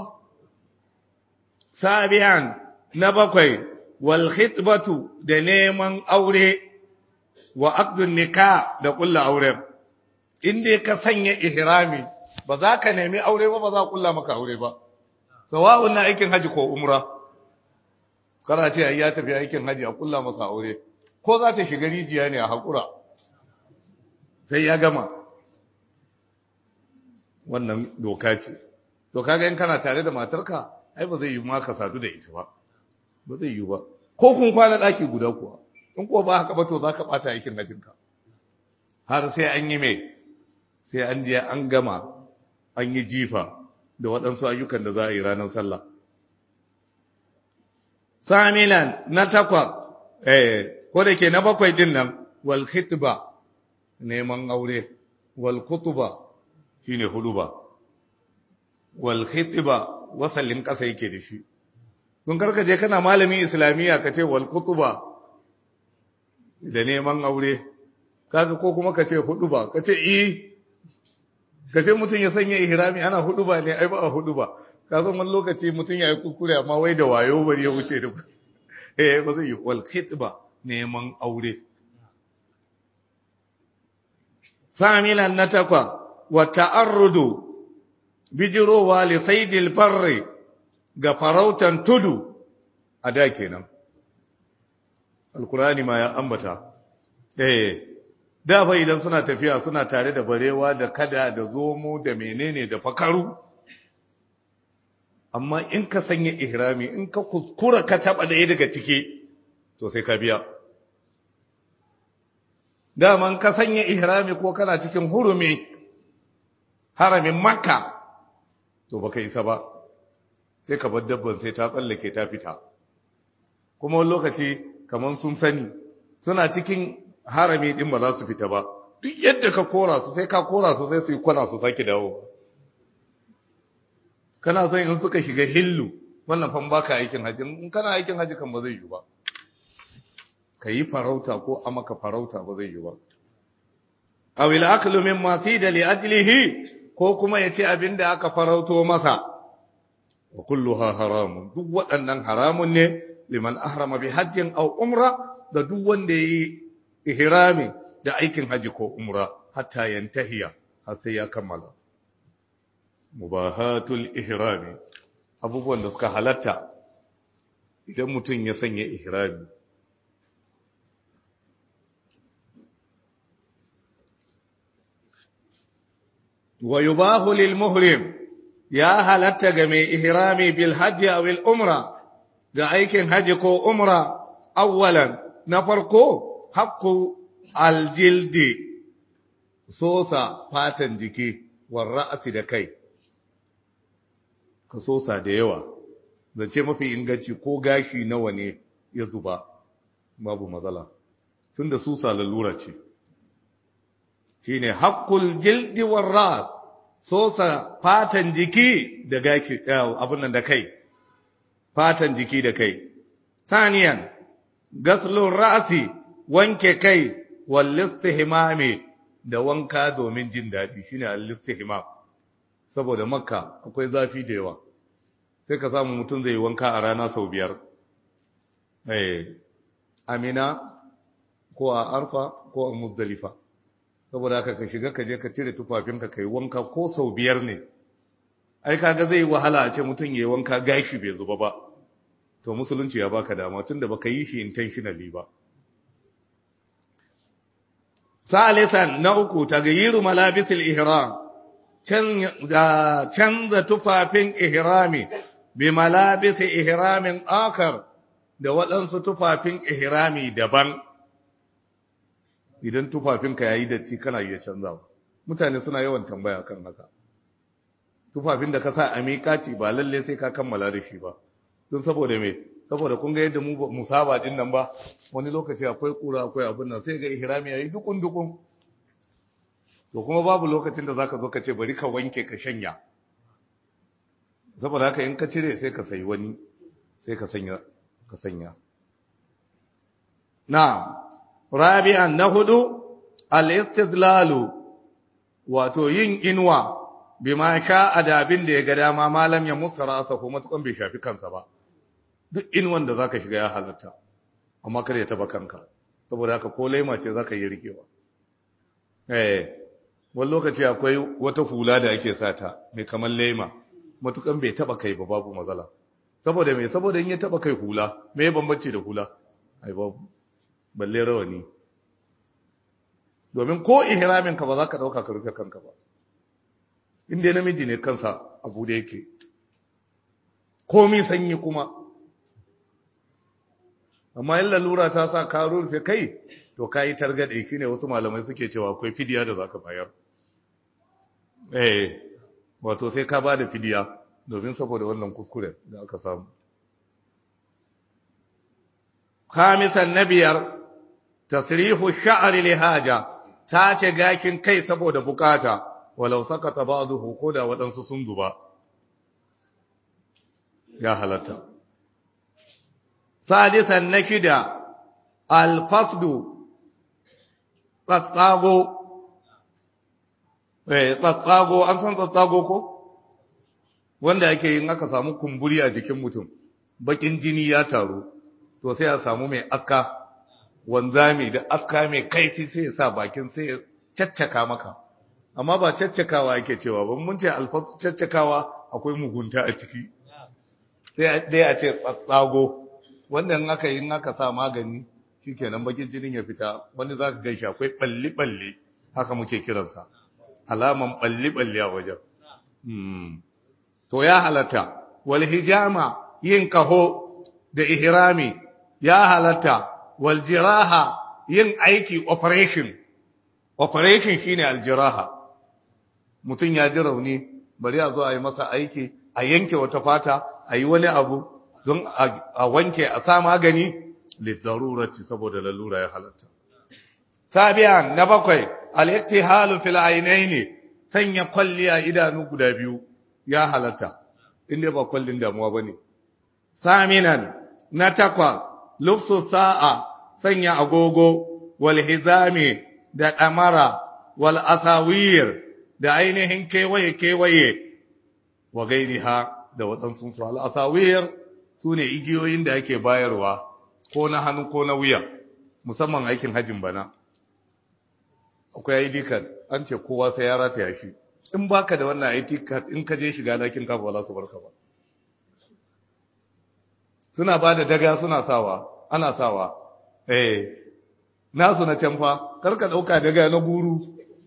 sabi'an na bakwai wal khitbatu da neman aure wa aqdun nikah da kullu aure inda ka sanya ihrami ba za ka nemi aure ba ba za kulla maka aure ba sawa'un na aikin haji ko umra kana ce ya tafi aikin haji a kulla masa aure ko za ta shiga rijiya ne a hakura sai ya gama wannan doka ce to kaga in kana tare da matarka ai ba zai yi maka sadu da ita ba ba zai yi ba ko kun kwana daki guda kuwa in ko ba haka ba to zaka bata aikin hajinka har sai an yi mai sai an je an gama an yi jifa da waɗansu ayyukan da za a yi ranar sallah samilan na takwa eh ko da ke na bakwai din nan wal khitba neman aure wal kutuba shine huduba wal khitba wasallin kasa yake da shi don karka je kana malamin islamiyya ka ce wal kutuba da neman aure kaga ko kuma ka ce huduba ka ce i ka ce mutum ya sanya ihrami ana huduba ne ai ba a huduba ka san wani lokaci mutum ya yi kuskure amma wai da wayo bari ya wuce da eh ba zai yi wal khitba neman aure samilan na takwa wa ta'arrudu bijirowa li saidil barri ga farautan tudu a da kenan alkurani ma ya ambata eh da fa idan suna tafiya suna tare da barewa da kada da zomo da menene da fakaru amma in ka sanya ihrami in ka kuskura ka taba ɗaya daga ciki to sai ka biya daman ka sanya ihrami ko kana cikin hurumi haramin makka to baka isa ba sai ka bar dabban sai ta tsallake ta fita kuma wani lokaci kamar sun sani suna cikin harami din ba za su fita ba duk yadda ka kora su sai ka kora su sai su yi kwana su sake dawo kana son in suka shiga hillu wannan fan baka aikin haji in kana aikin haji kan ba zai yi ba ka yi farauta ko a maka farauta ba zai yi ba aw il aklu mimma tida li ajlihi ko kuma yace abinda aka farauto masa wa kulluha haramun duk waɗannan haramun ne liman ahrama bi hajjin aw umra da duk wanda yi ihrami da aikin haji ko umra hatta yantahiya har sai ya kammala mubahatul ihrami abubuwan da suka halatta idan mutum ya sanya ihrami wa yubahu lil muhrim ya halatta ga mai ihrami bil hajji aw al umra ga aikin haji ko umra awwalan na farko haqqu al jildi sosa fatan jiki war ra'si da kai ka sosa da yawa zance mafi inganci ko gashi nawa ne ya zuba babu matsala tunda susa lalura ce shine haqqul jildi war ra's sosa fatan jiki da gashi abun nan da kai fatan jiki da kai saniyan gaslun ra'si wanke kai wal istihmami da wanka domin jin dadi shine al istihmam saboda makka akwai zafi da yawa sai ka samu mutum zai wanka a rana sau biyar eh amina ko a arfa ko a muzdalifa saboda haka ka shiga ka je ka cire tufafinka kai wanka ko sau biyar ne ai kaga zai wahala a ce mutum yayi wanka gashi bai zuba ba to musulunci ya baka dama tunda baka yi shi intentionally ba salisan na uku tagayiru malabisil ihram canza tufafin ihrami bi malabisi ihramin akar da waɗansu tufafin ihrami daban idan tufafinka ya yi datti kana iya canzawa mutane suna yawan tambaya kan haka tufafin da ka sa a miƙaci ba lalle sai ka kammala da shi ba don saboda me saboda kun ga yadda mu musaba din nan ba wani lokaci akwai kura akwai abin nan sai ga ihrami yayi dukun dukun to kuma babu lokacin da zaka zo ka ce bari ka wanke ka shanya saboda haka in ka cire sai ka sayi wani sai ka sanya ka sanya na'am rabi'an na hudu al-istidlalu wato yin inwa bima sha'a da abin da ya ga dama malam ya musa rasa ko matukan bai shafi kansa ba duk inwan da zaka shiga ya halatta amma kada ya taba kanka saboda haka ko laima ce zaka yi rikewa eh wani lokaci akwai wata hula da ake sata mai kamar laima matukan bai taba kai ba babu matsala saboda me saboda in ya taba kai hula me ya bambanci da hula ai babu balle rawani domin ko ihramin ka ba za ka dauka ka rufe kanka ba inda namiji ne kansa abu da yake komi sanyi kuma amma in lalura ta sa ka rufe kai to ka yi targaɗe shi ne wasu malamai suke cewa akwai fidiya da za ka bayar eh wato sai ka ba da fidiya domin saboda wannan kuskuren da aka samu khamisan na biyar tasrihu sha'ri li haja ta ce gakin kai saboda bukata walau sakata ba'dahu ko da waɗansu sun duba ya halatta sadisan na shida alfasdu tsatsago eh tsatsago an san tsatsago ko wanda ake yin aka samu kumburi a jikin mutum bakin jini ya taru to sai a samu mai aska wanzami da aska mai kaifi sai ya sa bakin sai ya caccaka maka amma ba caccakawa ake cewa ba mun ce alfasu caccakawa akwai mugunta a ciki sai dai a ce tsatsago wannan aka yi aka sa magani shikenan bakin jinin ya fita wani za ka gaishe akwai balli balli haka muke kiransa alaman balli balli a wajen to ya halatta wal hijama yin kaho da ihrami ya halatta wal jiraha yin aiki operation operation shine aljiraha mutum ya ji rauni bari a zo a yi masa aiki a yanke wata fata a yi wani abu don a wanke a sa magani lidarurati saboda lalura ya halatta sabiyan na bakwai al-iktihalu fil aynaini sanya kwalli a idanu guda biyu ya halatta inda ba kwallin damuwa bane saminan na takwa lufsu sa'a sanya agogo wal hizami da damara wal asawir da ainihin kewaye kewaye wa gairiha da waɗansu su al asawir su ne igiyoyin da ake bayarwa ko na hannu ko na wuya musamman aikin hajjin bana akwai ID card an ce kowa sai ya rataya shi in baka da wannan ID card in ka je shiga dakin kafa ba za su barka ba suna ba da daga suna sawa ana sawa eh nasu na can fa karka dauka daga na guru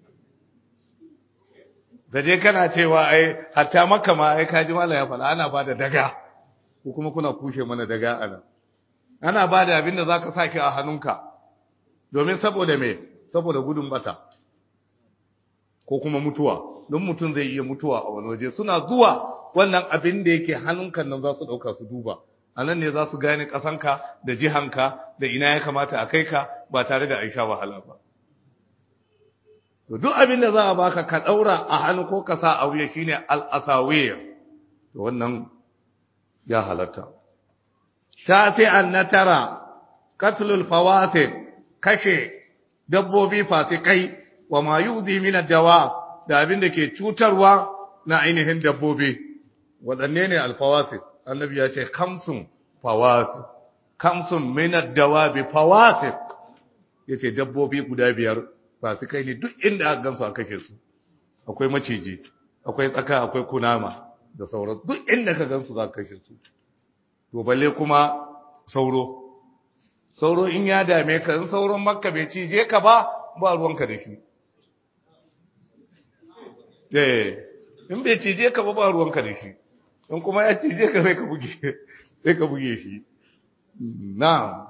da je kana cewa ai hatta maka ma ai kaji mala ya fala ana ba da daga ko kuma kuna kushe mana daga anan ana ba da abin da zaka saki a hannunka domin saboda me saboda gudun bata ko kuma mutuwa don mutum zai iya mutuwa a wani waje suna zuwa wannan abin da yake hannunka nan za su ɗauka su duba a nan ne za su gane ƙasanka da jihanka da ina ya kamata a kai ka ba tare da aisha wahala ba to duk abin da za a baka ka ɗaura a hannu ko ka sa a wuya shine al'asawiyya to wannan ya halatta ta sai an na tara katlul fawasid kashe dabbobi fasikai wa ma yuzi min dawa da abin da ke cutarwa na ainihin dabbobi waɗanne ne alfawasid annabi ya ce kamsun fawasid kamsun min dawabi fawasid yace dabbobi guda biyar fasikai ne duk inda aka gansu a kashe su akwai maciji akwai tsaka akwai kunama da sauran duk inda ka gansu za ka kashe su to balle kuma sauro sauro in ya dame ka in sauron makka bai cije ka ba ba ruwanka da shi eh in bai cije ka ba ba ruwanka da shi in kuma ya cije ka sai ka buge sai ka buge shi na'am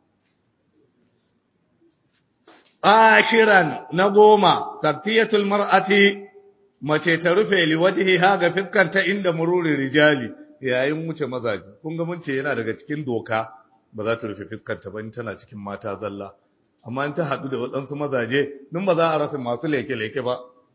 ashiran na goma taktiyatul mar'ati mace ta rufe liwajhiha ga fiskanta inda mururi rijali yayin wuce mazaji kun ga mun ce yana daga cikin doka ba za ta rufe fiskanta ba in tana cikin mata zalla amma in ta haɗu da waɗansu mazaje nun ba za a rasa masu leke-leke ba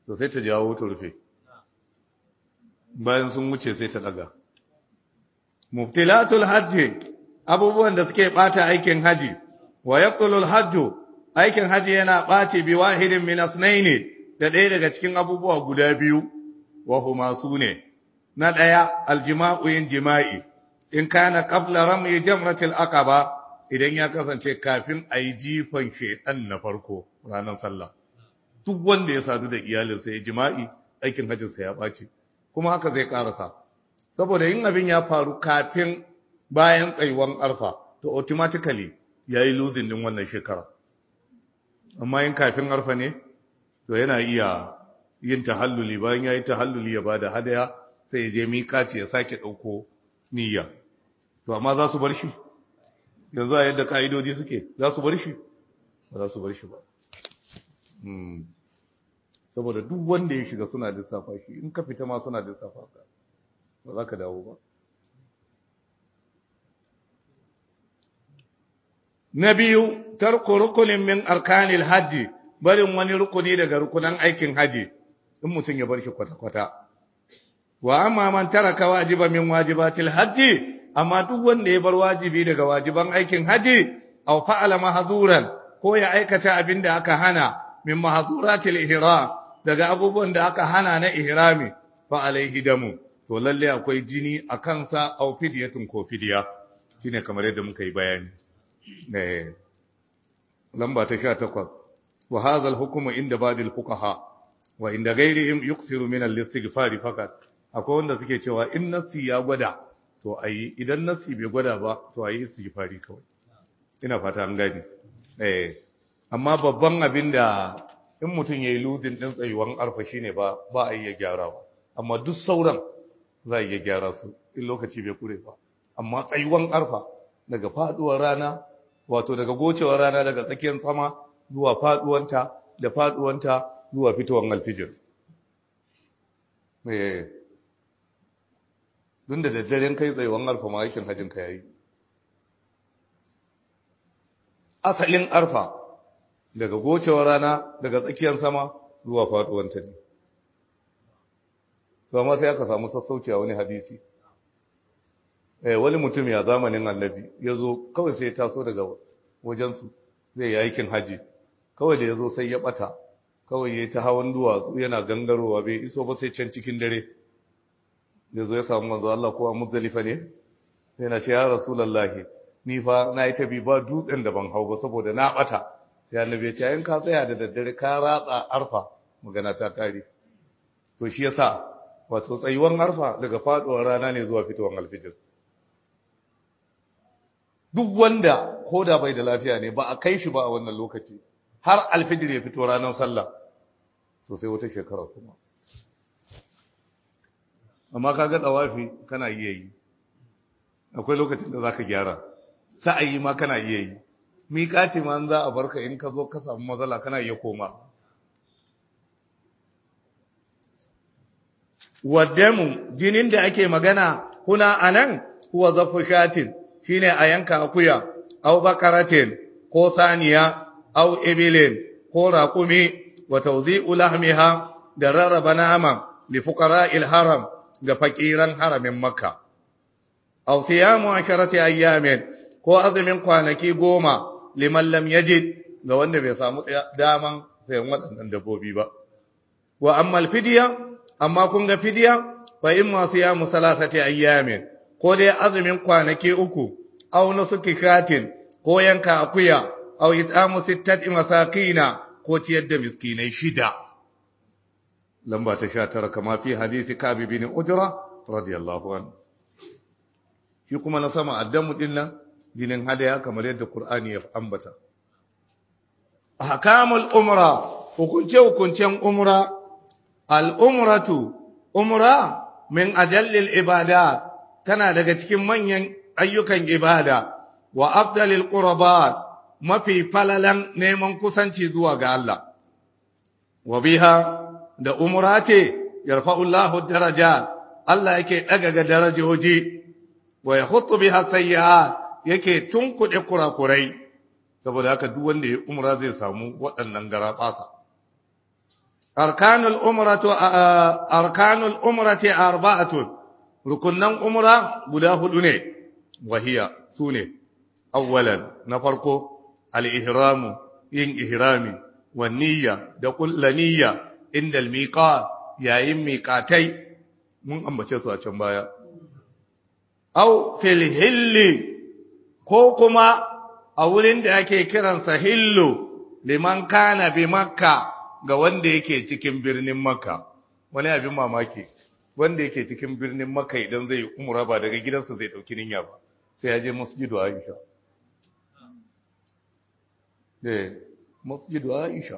to sai ta jawo ta rufe bayan sun wuce sai ta daga mubtilatul hajji abubuwan da suke bata aikin haji wa yaqtulul hajju aikin haji yana bace bi wahidin min asnaini da ɗaya daga cikin abubuwa guda biyu wa huma sune na ɗaya aljima'u yin jima'i in kana qabla rami jamratil aqaba idan ya kasance kafin a yi jifan shaitan na farko ranar sallah duk wanda ya sadu da iyalinsa ya jima'i aikin hajjinsa ya ɓace kuma haka zai ƙarasa saboda yin abin ya faru kafin bayan tsayuwan arfa to automatically ya yi losing din wannan shekara amma yin kafin arfa ne to yana iya yin tahalluli bayan ya yi tahalluli ya bada hadaya sai ya je miƙaci ya sake ɗauko niyya to amma za su bar shi yanzu a yadda ka'idoji suke za su bar shi ba za su bar shi ba saboda duk wanda ya shiga suna lissafa shi in ka fita ma suna lissafa ka ba za ka dawo ba na biyu tarko rukunin min arkanil hajji barin wani rukuni daga rukunan aikin haji in mutum ya bar shi kwata-kwata wa amma man taraka wajiba min wajibatil hajji amma duk wanda ya bar wajibi daga wajiban aikin haji aw fa'ala mahzuran ko ya aikata abin da aka hana min mahzuratil ihram daga abubuwan da aka hana na ihrami fa alaihi damu to lalle akwai jini a kansa aw fidyatun ko fidya shine kamar yadda muka yi bayani eh lamba ta 18 wa hadha al-hukmu inda badil fuqaha wa inda ghairihim yuksiru min al-istighfar fakat akwai wanda suke cewa in nasi ya gwada to ayi idan nasi bai gwada ba to ayi istighfari kawai ina fata an gani eh amma babban abin da in mutum yayi ludin din tsayuwan arfa shine ba ba a iya gyarawa amma duk sauran za a iya gyara su in lokaci bai kure ba amma tsayuwan arfa daga faduwar rana wato daga gocewar rana daga tsakiyar sama zuwa faduwanta da faduwanta zuwa fitowar alfijir eh dun da daddaren kai tsayuwan arfa ma aikin hajjin ka yayi asalin arfa daga gocewar rana daga tsakiyar sama zuwa faduwanta ne to amma sai aka samu sassauci a wani hadisi eh wani mutum ya zamanin annabi ya zo kawai sai ya taso daga wajensu zai yi aikin haji kawai da ya zo sai ya bata kawai ya ta hawan duwatsu yana gangarowa bai iso ba sai can cikin dare ya zo ya samu manzo Allah ko a muzdalifa ne yana ce ya rasulullahi ni fa na yi tabi ba dutsen da ban hau ba saboda na bata sai annabi ya ce in ka tsaya da daddare ka ratsa arfa magana ta kare to shi yasa wato tsayuwan arfa daga faduwar rana ne zuwa fitowar alfijir duk wanda ko da bai da lafiya ne ba a kai shi ba a wannan lokaci har alfijir ya fito ranar sallah to sai wata shekara kuma amma kaga tsawafi kana iya yi akwai lokacin da zaka gyara sa'ayi ma kana iya yi miƙati ma za a barka in ka zo ka samu matsala kana iya koma waddamu jinin da ake magana kuna anan huwa zafu shatin shine a yanka akuya aw bakaratin ko saniya aw ibilin ko raqumi wa tawzi'u lahmiha da rarraba naman li fuqara'il haram ga fakiran haramin makka aw siyamu asharati ayyamin ko azumin kwanaki goma liman lam yajid ga wanda bai samu daman sayan waɗannan dabbobi ba wa amma alfidiya amma kun ga fidiya fa in ma siyamu salasati ayyamin ko dai azumin kwanaki uku aw nusuki shatin ko yanka akuya aw it'amu sittati masakina ko ciyar da miskinai shida lamba ta 19 kama fi hadisi Kabi bin Ujra radiyallahu anhu shi kuma na sama addamu dinnan jinin hadaya kamar yadda Qur'ani ya ambata ahkamul umra hukunce hukuncen umra al umratu umra min ajallil ibadat tana daga cikin manyan ayyukan ibada wa afdalil qurbat mafi falalan neman kusanci zuwa ga Allah wa biha da umra ce yarfa'ullahu daraja Allah yake daga ga darajoji wa yahuttu biha sayyi'at yake tunkuɗe kurakurai saboda haka duk wanda ya umra zai samu waɗannan garaɓasa arkanul umratu arkanul umrati arba'atun rukunnan umra guda hudu ne wahiya sune awwalan na farko al-ihramu yin ihrami wa niyya da kullu niyya inda al-miqat yayin miqatai mun ambace su a can baya aw fil hilli ko kuma a wurin da ake kiransa hillu liman kana bi makka ga wanda yake cikin birnin makka wani abin mamaki wanda yake cikin birnin makka idan zai umra ba daga gidansa zai dauki niyya ba sai ya je masjidu aisha eh masjidu aisha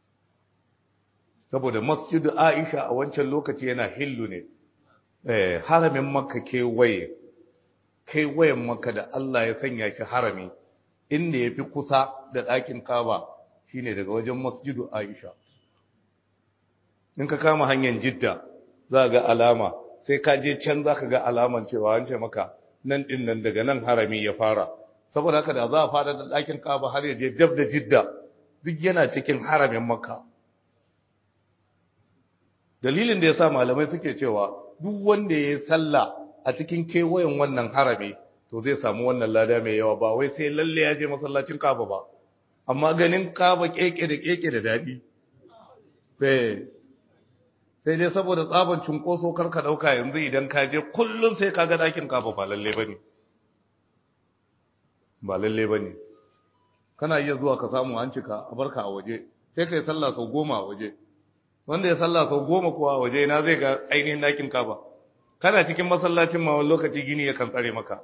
saboda masjidu aisha a wancan lokaci yana hillu ne eh haramin makka kewaye kewayen makka da Allah ya sanya shi harami inda ya fi kusa da ɗakin kaba shine daga wajen masjidu aisha in ka kama hanyar jidda za ga alama sai ka je can za ka ga alaman cewa an ce maka nan ɗin nan daga nan harami ya fara saboda haka da za a fara da ɗakin kaba har ya je dab da jidda duk yana cikin haramin makka dalilin da ya sa malamai suke cewa duk wanda ya yi sallah a cikin kewayen wannan harami to zai samu wannan lada mai yawa ba wai sai lalle ya je masallacin kaba ba amma ganin kaba keke da keke da daɗi sai dai saboda tsaban cunkoso karka ɗauka yanzu idan ka je kullum sai ka ga ɗakin kaba ba lalle ba ne ba lalle ba ne kana iya zuwa ka samu an cika a barka a waje sai ka yi sallah sau goma a waje wanda ya sallah sau goma kuwa a waje na zai ga ainihin ɗakin kaba kana cikin masallacin ma wani lokaci gini ya kan tsare maka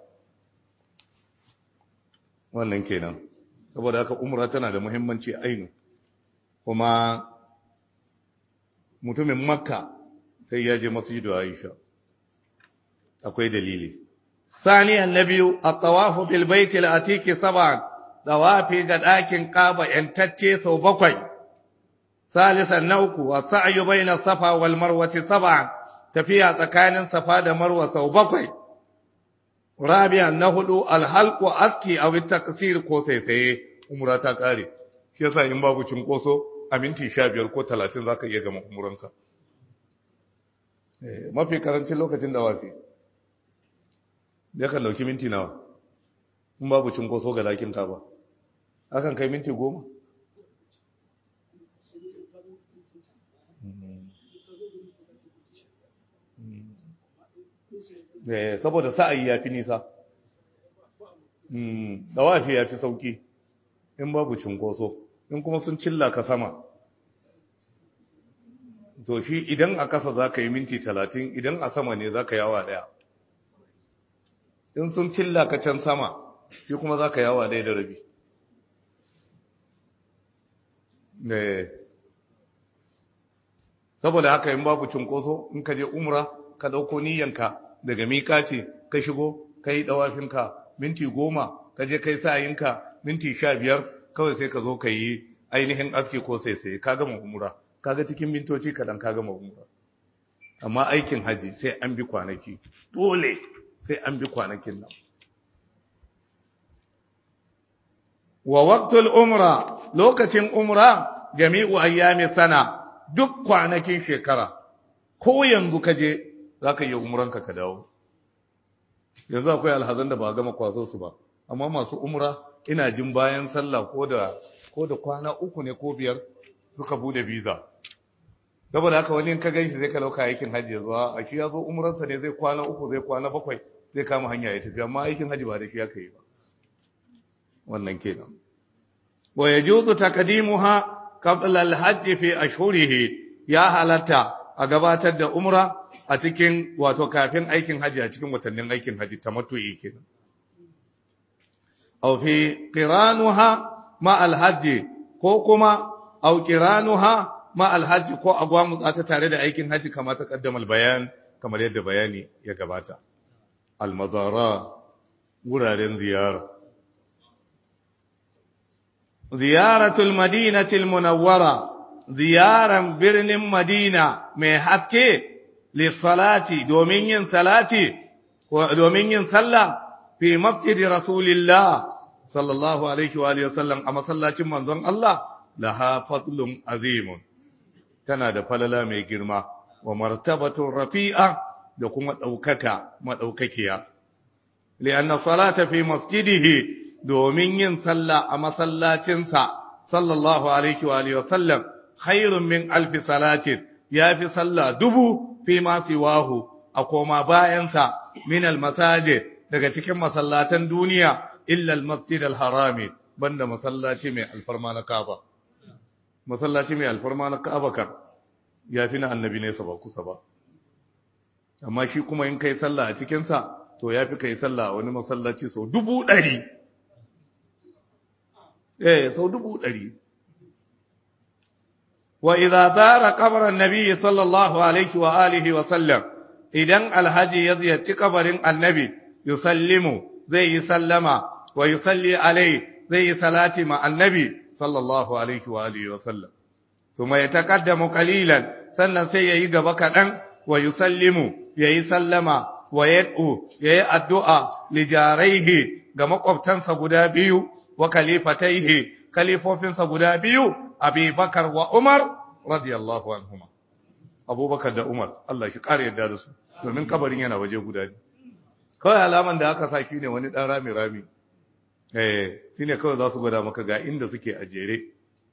wannan kenan saboda haka umra tana da muhimmanci ainu kuma mutumin makka sai ya je masjidu aisha akwai dalili saniyan na biyu a tawafu bil baiti al-atiki sab'an tawafi ga ɗakin kaba yantacce sau bakwai salisan na uku wa sa'yu baina safa wal marwati sab'an tafiya tsakanin safa da marwa sau bakwai rabi'an na hudu alhalqu aski aw taqsir ko saisaye umra ta kare shi yasa in babu cinkoso a minti 15 ko 30 zaka iya gama umuranka eh mafi karancin lokacin da wafi da kan dauki minti nawa in babu cinkoso ga lakin ka ba akan kai minti 10 saboda sa'ayi ya fi nisa dawafi ya fi sauki in babu cinkoso in kuma sun cilla ka sama to shi idan a kasa za ka yi minti talatin idan a sama ne za ka yawa daya in sun cilla ka can sama shi kuma za ka yawa daya da rabi saboda haka in babu cinkoso in ka je umra ka ɗauko niyyanka daga mikaci ka shigo ka yi ɗawafinka minti goma ka je kai sa'ayinka minti sha biyar kawai sai ka zo ka yi ainihin aski ko sai sai ka gama umura kaga cikin mintoci kaɗan ka gama umura amma aikin haji sai an bi kwanaki dole sai an bi kwanakin nan wa waqtul umra lokacin umra jami'u ayyami sana duk kwanakin shekara ko yanzu ka je za ka yi umuranka ka dawo yanzu akwai alhazan da ba gama kwaso su ba amma masu umra ina jin bayan sallah ko da ko da kwana uku ne ko biyar suka bude visa saboda haka wani ka ganshi zai ka lauka aikin hajji ya zuwa a shi ya zo umransa ne zai kwana uku zai kwana bakwai zai kama hanya ya tafi amma aikin hajji ba da shi aka yi ba wannan kenan wa yajuzu taqdimuha qabla al-hajj fi ashhurihi ya halatta a gabatar da umra a cikin wato kafin aikin haji a cikin watannin aikin haji tamattu'i kenan aw fi qiranuha ma al-hajj ko kuma aw qiranuha ma al-hajj ko agwamu ta tare da aikin haji kamar ta kaddama bayan kamar yadda bayani ya gabata al-mazara wuraren ziyara ziyaratul madinatil munawwara ziyaran birnin madina mai haske lissalati domin yin salati domin yin sallah fi masjidi rasulillah sallallahu alaihi wa alihi wasallam a masallacin manzon Allah laha fadlun azimun tana da falala mai girma wa martabatun rafi'a da kuma ɗaukaka maɗaukakiya li'anna salata fi masjidihi domin yin sallah a masallacinsa sallallahu alaihi wa alihi wa sallam khairun min alfi salatin ya fi sallah dubu fi ma siwahu a koma bayansa min almasajid daga cikin masallatan duniya illa almasjid alharami banda masallaci mai alfarma na Kaaba masallaci mai alfarma na Kaaba kan ya fi na annabi ne ba kusa ba amma shi kuma in kai sallah a cikin sa to ya fi kai sallah a wani masallaci sau dubu ɗari eh sau dubu ɗari وإذا زار قبر النبي صلى الله عليه وآله وسلم إذن الحج يزيد قبر النبي يسلم زي سلم ويصلي عليه زي صلاة مع النبي صلى الله عليه وآله وسلم ثم يتقدم قليلا سنة سيئي بكرا ويسلم يسلم ويدعو يي الدعاء لجاريه كما قبتنس قدابيو وكليفتيه كليفوفنس قدابيو abi bakar wa umar radiyallahu anhuma abubakar da umar Allah shi ƙara yadda da su domin kabarin yana waje guda ne kawai alaman da aka saki ne wani ɗan rami rami eh shi ne kawai za su gwada maka ga inda suke a jere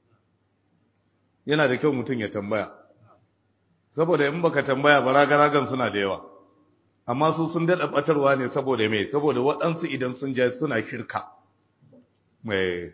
yana da kyau mutum ya tambaya saboda in baka tambaya baragaragan suna da yawa amma su sun daɗa ɓatarwa ne saboda me saboda waɗansu idan sun ja suna shirka mai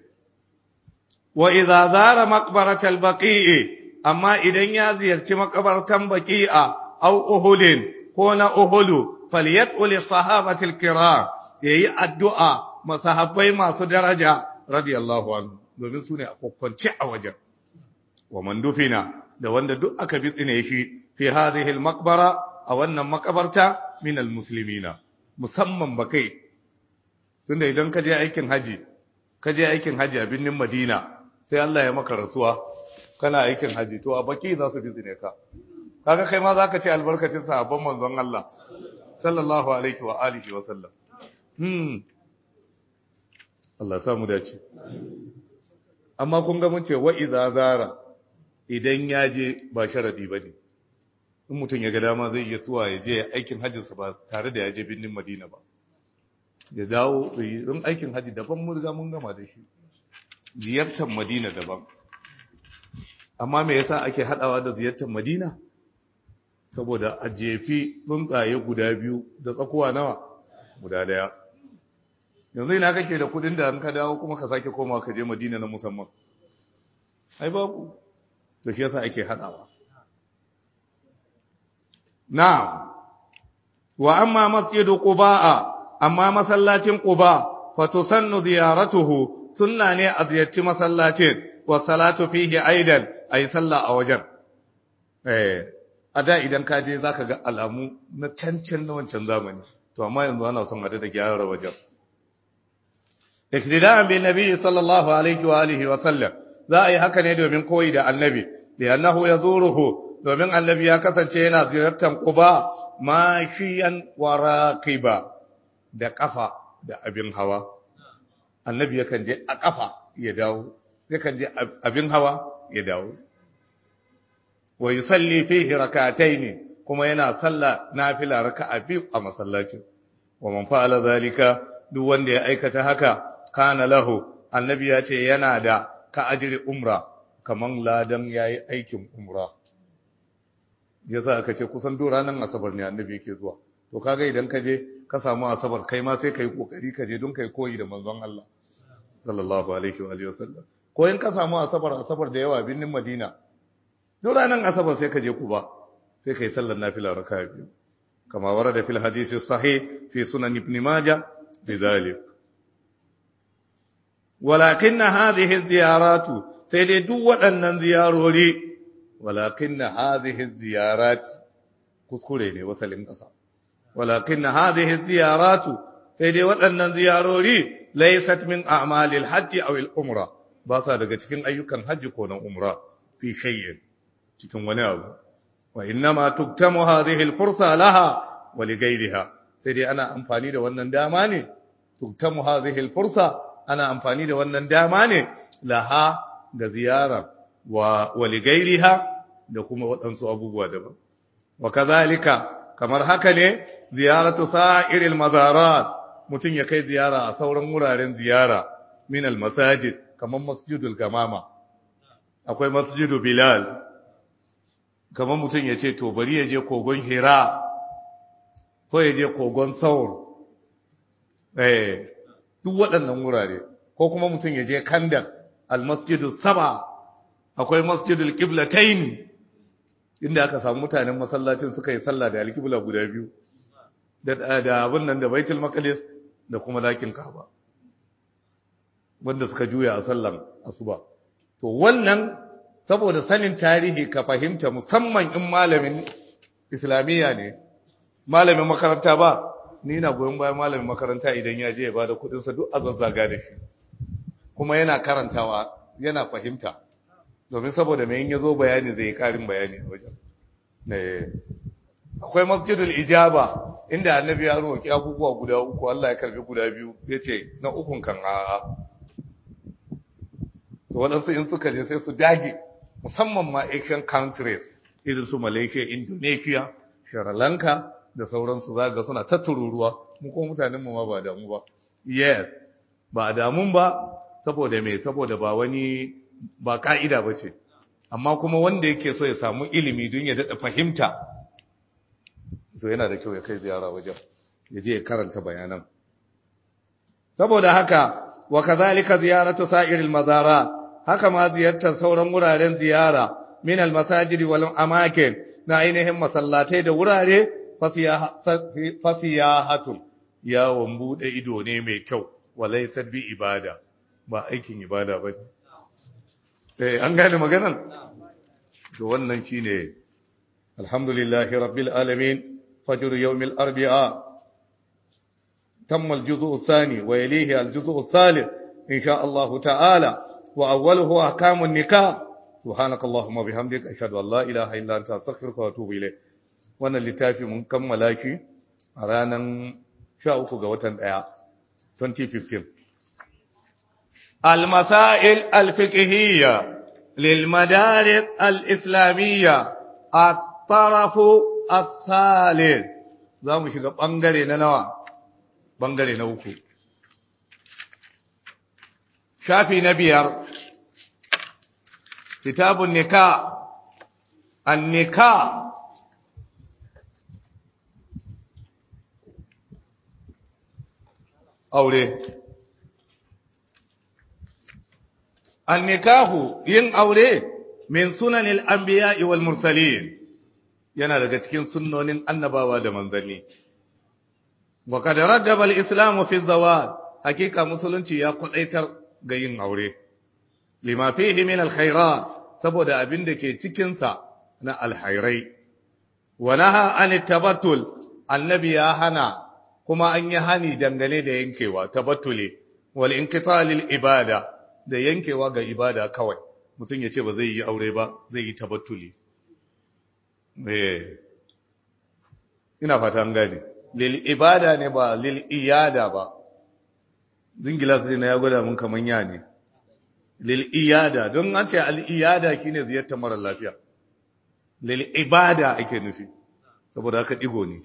wa idza zara maqbaratal baqi'i amma idan ya ziyarci makabartan baqi'a aw uhudin ko na uhudu falyad'u sahabati alkiram yayi addu'a masahabbai masu daraja radiyallahu anhu domin sune a kokkonce a wajen wa man dufina da wanda duk aka bitsine shi fi hadhihi almaqbara a wannan makabarta min almuslimina musamman bakai tunda idan ka je aikin haji ka je aikin haji a birnin Madina sai Allah ya maka rasuwa kana aikin haji to a baki za su bizine ka kaga kai ma zaka ce albarkacin sahabban manzon Allah sallallahu alaihi wa alihi wa sallam hmm Allah ya samu dace amma kun ga mun ce wa idza zara idan ya je ba sharadi bane in mutum ya ga dama zai iya tuwa ya je aikin hajjinsa ba tare da ya je birnin Madina ba ya dawo in aikin haji daban mun riga mun gama da shi ziyartar Madina daban. Amma me yasa ake haɗawa da ziyartar Madina? Saboda a jefi tsuntsaye guda biyu da tsakuwa nawa guda daya. Yanzu ina kake da kudin da an ka dawo kuma ka sake koma ka je Madina na musamman. Ai babu. To shi yasa ake haɗawa. Na'am. Wa amma masjidu Quba'a amma masallacin Quba fa tusannu ziyaratuhu sunna ne a ziyarci masallacin wa salatu fihi aidan ayi sallah a wajen eh a da idan ka je zaka ga alamu na cancan na wancan zamani to amma yanzu ana son a da gyara wajen iktida'an bin nabi sallallahu alaihi wa alihi wa sallam za a yi haka ne domin koyi da annabi li'annahu yazuruhu domin annabi ya kasance yana ziyartar quba mashiyan wa raqiba da kafa da abin hawa annabi yakan je a ƙafa ya dawo yakan je abin hawa ya dawo wa yusalli fihi rak'atayn kuma yana sallah nafila raka'a biyu a masallacin wa man fa'ala zalika duk wanda ya aikata haka kana lahu annabi ya ce yana da ka ajri umra kaman ladan yayi aikin umra yasa aka ce kusan duk ranar asabar ne annabi yake zuwa to kaga idan ka je ka samu asabar kai ma sai kai kokari ka je don kai koyi da manzon Allah sallallahu alaihi wa alihi wasallam ko in ka samu asabar asabar da yawa binnin Madina duk ranar asabar sai ka je Kuba sai kai sallar nafila raka'a biyu kama warada fil hadisi sahih fi sunan ibn majah bidhalik walakin hadhihi ziyaratu sai dai duk waɗannan ziyarori walakin hadhihi ziyarat kuskure ne wasalin ƙasa walakin hadhihi ziyaratu sai dai waɗannan ziyarori laysat min a'malil hajji aw al umra ba sa daga cikin ayyukan hajji ko na umra fi shay'in cikin wani abu wa innama tuktamu hadhihi al fursa laha wa li ghayriha sai dai ana amfani da wannan dama ne tuktamu hadhihi al fursa ana amfani da wannan dama ne laha ga ziyara wa wa li ghayriha da kuma waɗansu abubuwa daban wa kazalika kamar haka ne ziyaratu sa'iril mazarat mutum ya kai ziyara a sauran wuraren ziyara min al masajid kamar masjidul gamama akwai masjidu bilal kamar mutum ya ce to bari ya je kogon hira ko ya je kogon saur eh duk waɗannan wurare ko kuma mutum ya je kandak almasjidu saba akwai masjidul qiblatain inda aka samu mutanen masallacin suka yi sallah da alqibla guda biyu da da abin nan da baitul maqdis da kuma lakin kaaba wanda suka juya a sallan asuba to wannan saboda sanin tarihi ka fahimta musamman in malamin islamiyya ne malamin makaranta ba ni na goyon bayan malamin makaranta idan ya je ya bada kudinsa duk a zazzaga da shi kuma yana karantawa yana fahimta domin saboda mai ya zo bayani zai yi karin bayani a wajen akwai masjidul ijaba inda annabi ya roƙi abubuwa guda uku Allah ya karbi guda biyu ya ce na ukun kan a'a to waɗansu in suka je sai su dage musamman ma Asian countries irin su Malaysia, Indonesia, Sri Lanka da sauransu zaga suna ta tururuwa mu ko mutanen mu ma ba damu ba yes ba damun ba saboda me saboda ba wani ba ka'ida bace amma kuma wanda yake so ya samu ilimi don ya dada fahimta to yana da kyau ya kai ziyara wajen ya je ya karanta bayanan saboda haka wa kazalika ziyaratu sa'iril mazarat haka ma ziyartar sauran wuraren ziyara min almasajidi wal amakin na ainihin masallatai da wurare fasiyahatun yawon bude ido ne mai kyau walai sabbi ibada ba aikin ibada ba eh an gane maganan to wannan shine alhamdulillahi rabbil alamin fajr yawmil arba'a tamma al-juz'u ath-thani wa yalihi al-juz'u ath-thalith insha Allah ta'ala وأوله أحكام النكاح سبحانك اللهم وبحمدك أشهد أن لا إله إلا أنت أستغفرك وأتوب إليك wannan littafi mun kammala shi a ranar 13 ga watan 1 2015 المسائل الفقهية للمدارس الإسلامية الطرف الثالث za mu shiga ɓangare na nawa ɓangare na uku shafi na biyar kitabun nika an nika aure an nikahu yin aure min sunanil anbiya'i wal mursalin yana daga cikin sunnonin annabawa da manzanni wa kad raggaba al-islam fi zawaj hakika musulunci ya kwadaitar ga yin aure lima fihi min alkhairat saboda abin da ke cikin sa na alhairai wa naha an tabattul annabi ya hana kuma an yi hani dangane da yankewa tabattuli wal inqita lil ibada da yankewa ga ibada kawai mutum ya ce ba zai yi aure ba zai yi tabattuli eh ina fata an gane lil ibada ne ba lil iyada ba zingila sai na ya gwada mun kaman ya ne lil iyada don an ce al iyada shine ziyartar mara lafiya lil ibada ake nufi saboda haka digo ne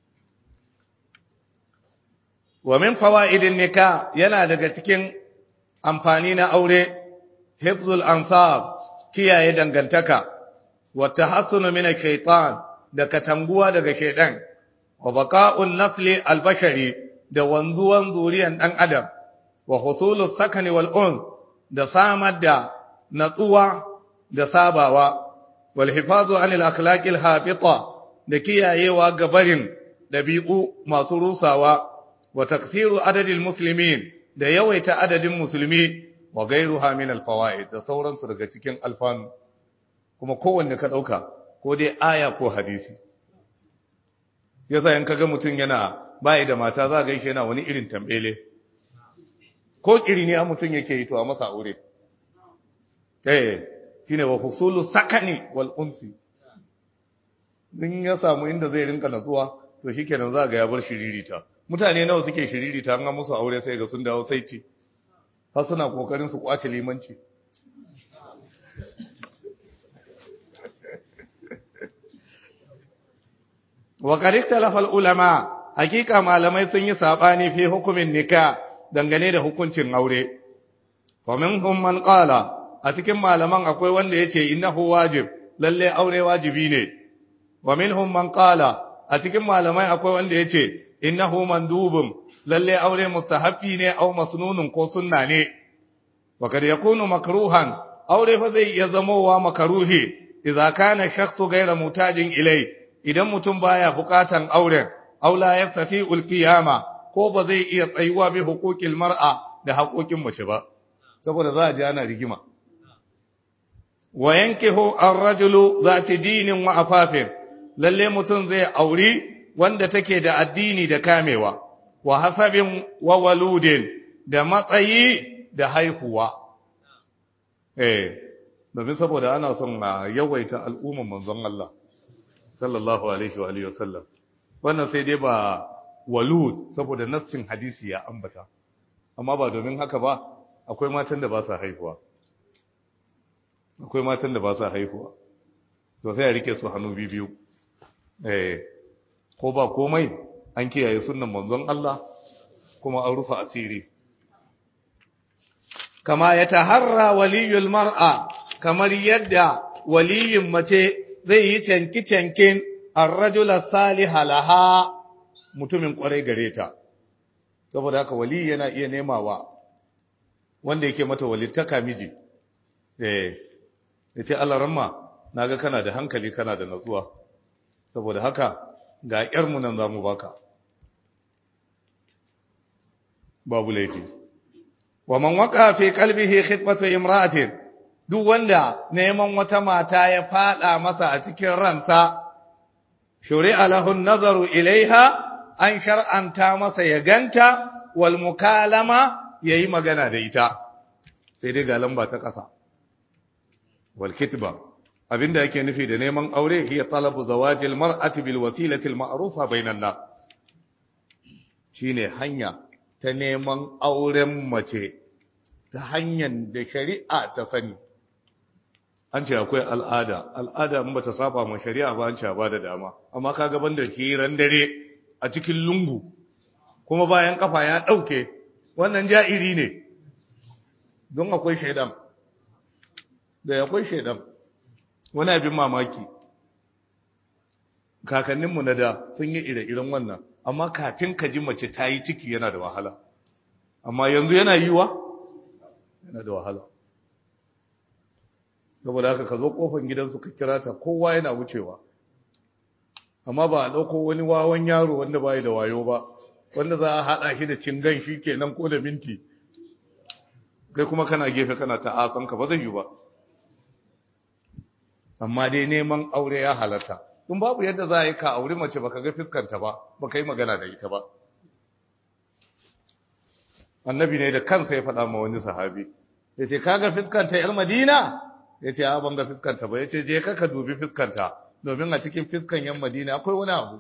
wa min fawaidin nikah yana daga cikin amfani na aure hifzul ansab kiyaye dangantaka wa tahassunu min ash-shaytan da katanguwa daga shaytan wa baqa'un nasli al-bashari da wanzuwan zuriyan dan adam wa husulu sakani wal un da samar da natsuwa da sabawa wal hifazu anil akhlaqil hafita da kiyayewa gabarin dabi'u masu rusawa wa taksiru adadil muslimin da yawaita adadin musulmi wa gairuha min al fawaid da sauransu daga cikin alfanu kuma kowanne ka dauka ko dai aya ko hadisi yasa in kaga mutum yana bai da mata za ga shi yana wani irin tambele ko kiri ne mutum yake yi to a masa aure eh shine wa husulu sakani wal unsi din ya samu inda zai rinka natsuwa to shikenan za ga ya bar shiririta mutane nawa suke shiririta an ga musu aure sai ga sun dawo saiti har suna kokarin su kwace limanci wa qad ikhtalafa ulama hakika malamai sun yi sabani fi hukumin nikah dangane da hukuncin aure wa minhum man qala a cikin malaman akwai wanda yace innahu wajib lalle aure wajibi ne wa minhum man qala a cikin malamai akwai wanda yace innahu mandubun lalle aure mustahabbi ne aw masnunun ko sunna ne wa kad yakunu makruhan aure fa zai iya zamowa makaruhi idza kana shakhsu ghayra mutajin ilai idan mutum baya bukatan auren aw la yastati qiyama ko ba zai iya tsayuwa bi huquqil mar'a da haƙoƙin mace ba saboda za a ji ana rigima wa yankihu ar-rajulu zati dinin wa afafin lalle mutum zai auri wanda take da addini da kamewa wa hasabin wa waludin da matsayi da haihuwa eh domin saboda ana son a yawaita al'umman manzon Allah sallallahu alaihi wa alihi wasallam wannan sai dai ba walud saboda nassin hadisi ya ambata amma ba domin haka ba akwai matan da ba sa haihuwa akwai matan da ba sa haihuwa to sai a rike su hannu biyu eh ko ba komai an kiyaye sunnan manzon Allah kuma an rufa asiri kama ya taharra waliyul mar'a kamar yadda waliyin mace zai yi canki-cankin ar-rajula saliha laha mutumin kwarai gare ta saboda haka wali yana iya nemawa wanda yake mata walittaka miji eh yace Allah ramma naga kana da hankali kana da natsuwa saboda haka ga ƴarmu nan zamu baka babu laifi wa man waqa fi qalbihi khitbatu imra'atin duk wanda neman wata mata ya fada masa a cikin ransa shuri'a lahu an-nazaru ilaiha an shar'anta masa ya ganta wal mukalama yayi magana da ita sai dai ga lamba ta ƙasa wal kitba abinda yake nufi da neman aure hiya talabu zawajil mar'ati bil wasilati al ma'rufa bainan nas shine hanya ta neman auren mace ta hanyar da shari'a ta sani an ce akwai al'ada al'ada in bata saba ma shari'a ba an ce ba da dama amma kaga banda hiran dare a cikin lungu kuma bayan kafa ya dauke wannan ja'iri ne don akwai shaidan da akwai shaidan wani abin mamaki kakanninmu na da sun yi ire-iren wannan amma kafin ka ji mace ta yi ciki yana da wahala amma yanzu yana yiwa yana da wahala saboda haka ka zo kofar gidansu ka kira ta kowa yana wucewa amma ba a ɗauko wani wawan yaro wanda bai da wayo ba wanda za a haɗa shi da cingan shi kenan ko da minti kai kuma kana gefe kana ta ka ba zai yi ba amma dai neman aure ya halarta in babu yadda za a yi ka aure mace baka ga fiskanta ba baka yi magana da ita ba annabi ne da kansa ya faɗa ma wani sahabi ya ce ka ga fiskanta yar madina ya ce ban ga fiskanta ba ya ce je ka ka dubi fiskanta domin a cikin fiskan yan madina akwai wani abu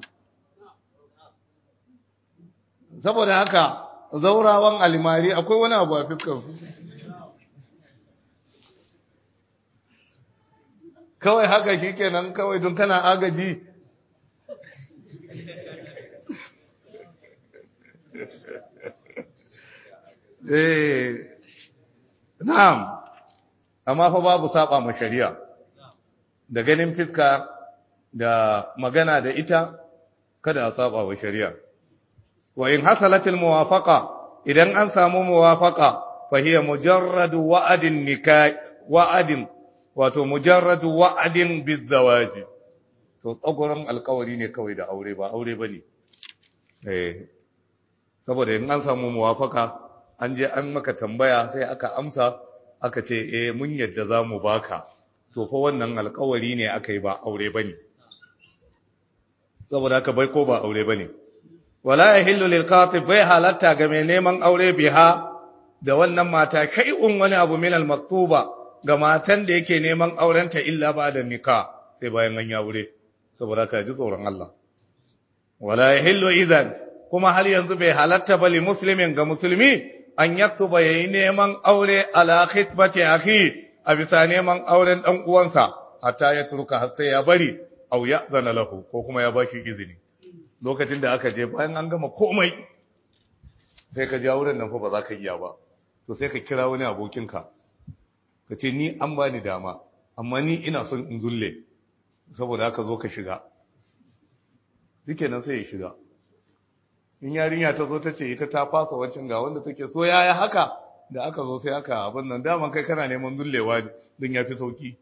saboda haka zaurawan alimari akwai wani abu a fiskansu kawai haka shi kenan kawai don kana agaji eh na'am amma fa babu saba ma shari'a da ganin fiska da magana da ita kada a saba wa shari'a wa in hasalatil muwafaqa idan an samu muwafaqa fa hiya mujarradu wa'adin nikah wa'adin wato mujarradu wa'adin bizawaji to tsagoran alkawari ne kawai da aure ba aure bane eh saboda in an samu muwafaka an je an maka tambaya sai aka amsa aka ce eh mun yadda zamu baka to fa wannan alkawari ne aka yi ba aure bane saboda haka bai ko ba aure bane wala yahillu lil qatib bai halatta ga mai neman aure biha da wannan mata shay'un wani abu min al maktuba ga matan da yake neman aurenta illa ba da nika sai bayan an aure saboda ka ji tsoron Allah wala yahillu idan kuma har yanzu bai halatta ba li muslimin ga musulmi an yaktuba yayi neman aure ala khitbati akhi a bisa neman auren dan uwansa hatta ya turka har sai ya bari au ya zana lahu ko kuma ya bashi izini lokacin da aka je bayan an gama komai sai ka ja wurin nan fa ba za ka iya ba to sai ka kira wani abokinka ka ce ni an bani dama amma ni ina son in zulle saboda haka zo ka shiga duke nan sai ya shiga in yarinya ta zo ta ce ita ta fasa wancan ga wanda take so yaya haka da aka zo sai aka abin nan daman kai kana neman zullewa don ya fi sauki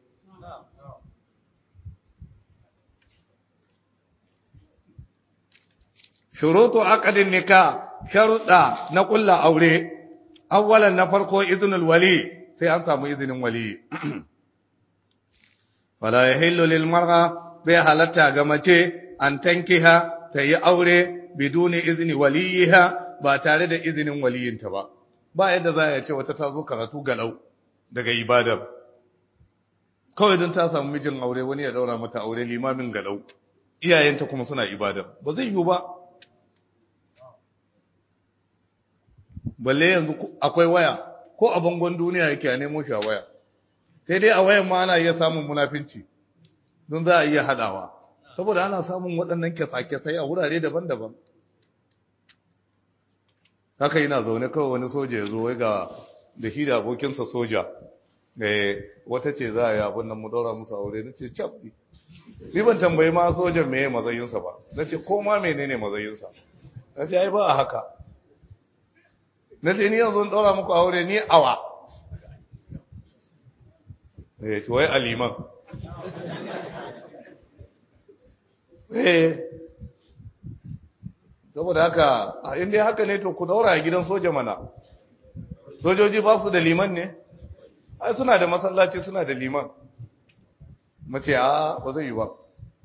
shurutu aqdin nikah sharuda na kulla aure awwalan na farko idnul wali sai an samu izinin wali wala yahillu lil mar'a bai halatta ga mace an tankiha ta yi aure biduni izni waliyiha ba tare da izinin waliyinta ba ba yadda za a ce wata ta zo karatu galau daga ibadar kawai don ta samu mijin aure wani ya daura mata aure limamin galau iyayenta kuma suna ibadar ba zai yiwu ba balle yanzu akwai waya ko a bangon duniya yake a nemo shi a waya sai dai a wayan ma ana iya samun munafinci don za a iya haɗawa saboda ana samun waɗannan kyasa-kyasai a wurare daban-daban haka yana zaune kawai wani soja ya zo wai ga da shi da abokinsa soja wata ce za a yi abin nan mu daura musu aure na ce cap ni ban tambayi ma sojan meye mazayinsa ba na ce ko ma menene mazayinsa na ce ai ba a haka na ce ni yanzu in daura muku aure ni awa eh to wai aliman eh saboda haka a inda haka ne to ku daura a gidan soja mana sojoji ba su da liman ne ai suna da masallaci suna da liman mace a ba zai yi ba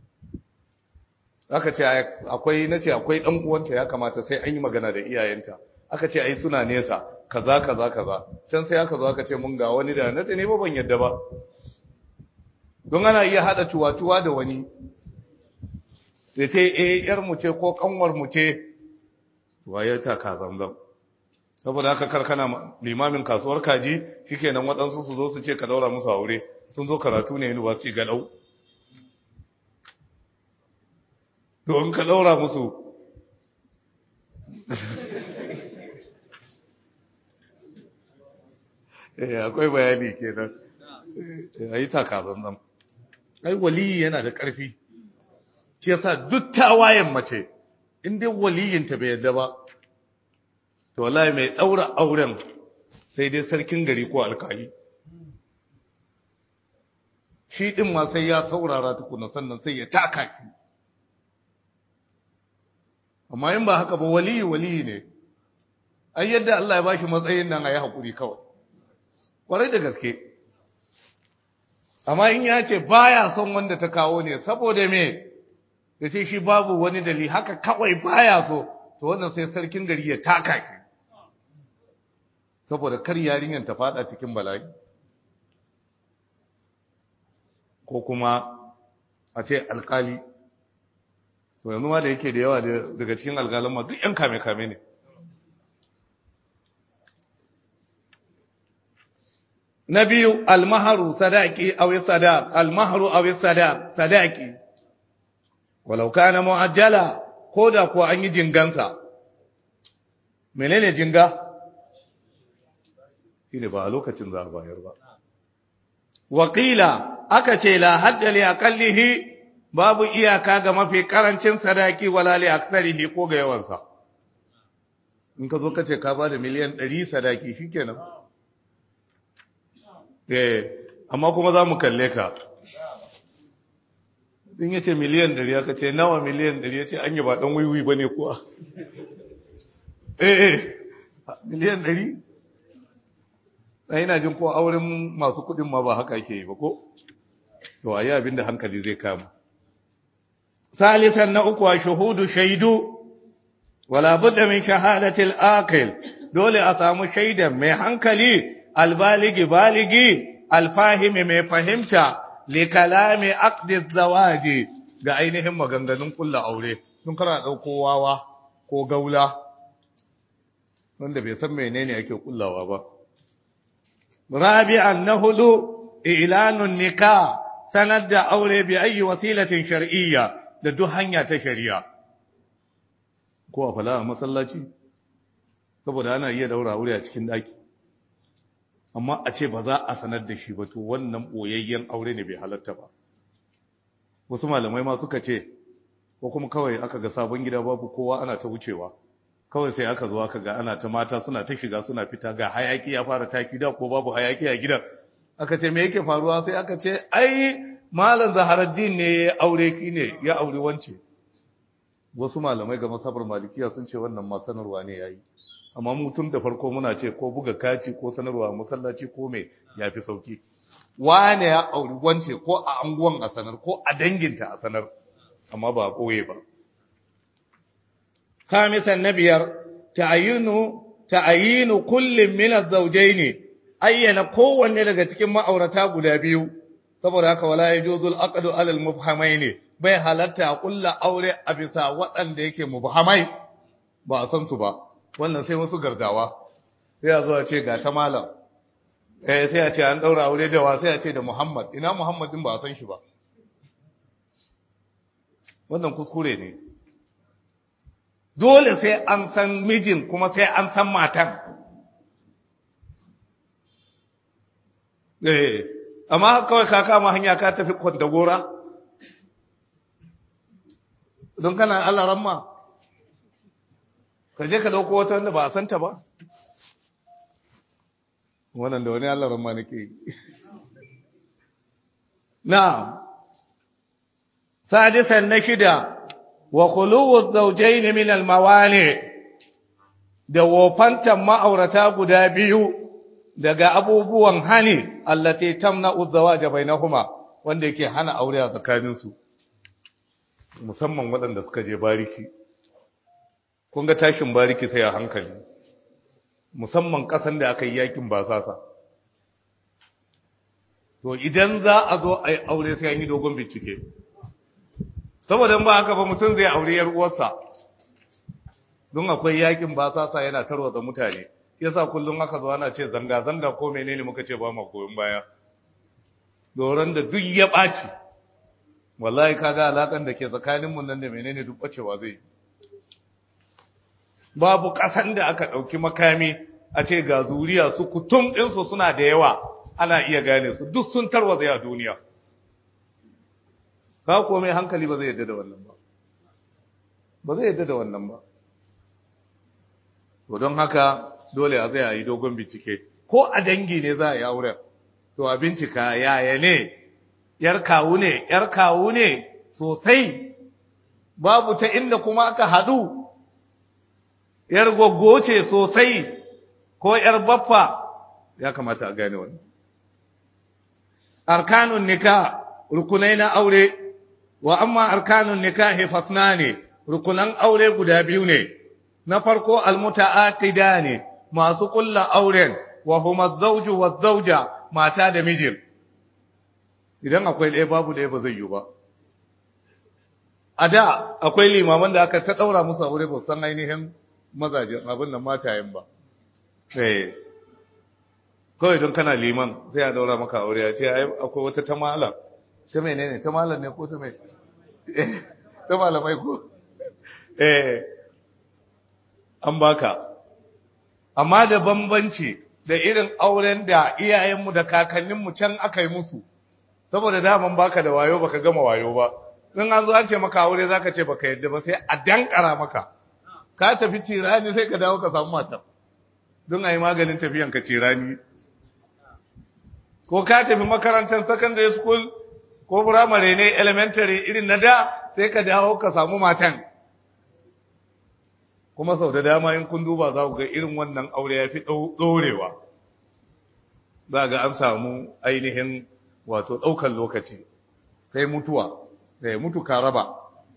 aka ce akwai nace akwai dan uwanta ya kamata sai an yi magana da iyayenta aka ce ai suna nesa kaza kaza kaza can sai aka zo aka ce mun ga wani da nace ne ba ban yadda ba don ana iya hada tuwa-tuwa da wani ya ce eh yar mu ce ko kanwar mu ce tuwa ya ta ka zamzam saboda haka karkana limamin kasuwar kaji shikenan waɗansu su zo su ce ka daura musu aure sun zo karatu ne university galau to in ka daura musu eh akwai bayani kenan ayi takazan nan ai waliyi yana da ƙarfi shi yasa duk tawayen mace in dai waliyinta bai yadda ba to wallahi mai daura auren sai dai sarkin gari ko alkali shi din ma sai ya saurara tukuna sannan sai ya taka ki amma in ba haka ba waliyi waliyi ne ai yadda Allah ya bashi matsayin nan ayi hakuri kawai kwarai da gaske amma in ya ce baya son wanda ta kawo ne saboda me ya ce shi babu wani dali haka kawai baya so to wannan sai sarkin gari ya taka ki saboda kar yarinyar ta fada cikin bala'i ko kuma a ce alkali to yanzu ma da yake da yawa daga cikin alkalin ma duk yan kame-kame ne na biyu almaharu sadaki awi sadaq almaharu awi sadaq sadaki walau kana mu'ajjala ko da kuwa an yi jingansa menene jinga shine ba a lokacin za a bayar ba wakila aka ce la hadda li aqallihi babu iyaka ga mafi karancin sadaki wala li aksarihi ko ga yawansa in ka zo ka ce ka ba da miliyan 100 sadaki shikenan eh amma kuma za mu kalle ka in yace miliyan 100 aka ce nawa miliyan 100 yace an yi ba dan wiwi bane kuwa eh eh miliyan 100 sai ina jin ko auren masu kudin ma ba haka yake yi ba ko to ayi abin da hankali zai kama salisan na uku wa shuhudu shaidu wala budda min shahadati al-aqil dole a samu shaidan mai hankali albaligi baligi alfahimi mai fahimta li kalami aqdi zawaji ga ainihin maganganun kulla aure sun kana dauko wawa ko gaula wanda bai san menene ake kullawa ba rabi'an na hudu ilanun nikah sanar da aure bi ayi wasilatin shar'iyya da duk hanya ta shari'a ko a fala a masallaci saboda ana iya daura aure a cikin daki amma a ce ba za a sanar da shi ba to wannan boyayyen aure ne bai halatta ba wasu malamai ma suka ce ko kuma kawai aka ga sabon gida babu kowa ana ta wucewa kawai sai aka zo aka ga ana ta mata suna ta shiga suna fita ga hayaki ya fara taki da ko babu hayaki a gidan aka ce me yake faruwa sai aka ce ai malam zaharaddin ne ya aure ki ne ya aure wance wasu malamai ga masabar malikiya sun ce wannan ma sanarwa ne yayi amma mu tun da farko muna ce ko buga kaci ko sanarwa masallaci ko me yafi sauki wane ya auri wance ko a anguwan a sanar ko a danginta a sanar amma ba a koye ba khamisan na biyar ta'ayinu ta'ayinu kullum min az-zawjayn ayyana kowanne daga cikin ma'aurata guda biyu saboda haka wala yajuzu al-aqdu 'ala al-mubhamayn bai halatta a kulla aure a bisa waɗanda yake mubhamai ba a san su ba wannan sai wasu gardawa sai a zo a ce ga ta malam eh sai a ce an daura aure da wa sai a ce da Muhammad ina Muhammad din ba a san shi ba wannan kuskure ne dole sai an san mijin kuma sai an san matan eh amma kawai ka kama hanya ka tafi kwandagora don kana Allah ramma ka je ka dauko wata wanda ba a santa ba wannan da wani Allah ramma nake yi na'am sadisan na shida wa khuluwu zawjayn min al-mawani da wofantan ma'aurata guda biyu daga abubuwan hani allati tamna'u zawaja bainahuma wanda yake hana aure a tsakanin su musamman waɗanda suka je bariki kun ga tashin bariki sai a hankali musamman ƙasan da aka yi yakin basasa to idan za a zo a yi aure sai an yi dogon bincike saboda ba haka ba mutum zai aure yar uwarsa don akwai yakin basasa yana tarwatsa mutane yasa kullum aka zo ana ce zanga zanga ko menene muka ce ba mu goyon baya doron da duk ya ɓaci wallahi kaga alakan da ke tsakanin mu nan da menene duk bacewa zai babu ƙasan da aka ɗauki makami a ce ga zuriya su kutum ɗinsu suna da yawa ana iya gane su duk sun tarwatsa a duniya ka kuwa mai hankali ba zai yadda da wannan ba ba zai yadda da wannan ba to don haka dole a zai yi dogon bincike ko a dangi ne za a yi auren to a bincika yaya ne yar kawu ne yar kawu ne sosai babu ta inda kuma aka haɗu yar goggo ce sosai ko yar baffa ya kamata a gane wannan arkanun nika rukunai na aure wa amma arkanun nikahi fasnani rukunan aure guda biyu ne na farko almutaaqida ne masu kulla auren wa huma zawju wa zawja mata da mijin idan akwai ɗaya babu ɗaya ba zai yi ba a da akwai limaman da aka ta ɗaura musu aure ba san ainihin mazajen abin da matayen ba eh kawai don kana liman sai a daura maka aure ya ce akwai wata ta malam ta menene ta malam ne ko ta mai ta malamai ko eh an baka amma da bambanci da irin auren da iyayenmu da kakanninmu can aka yi musu saboda daman baka da wayo baka gama wayo ba in an zo an ce maka aure zaka ce baka yadda ba sai a dankara maka ka tafi tirani sai ka dawo ka samu matar don a yi maganin tafiyan ka tirani ko ka tafi makarantar secondary school ko firamare ne elementary irin na da sai ka dawo ka samu matan kuma sau da dama in kun duba za ku ga irin wannan aure ya fi ɗorewa za ga an samu ainihin wato ɗaukan lokaci sai mutuwa sai mutu ka raba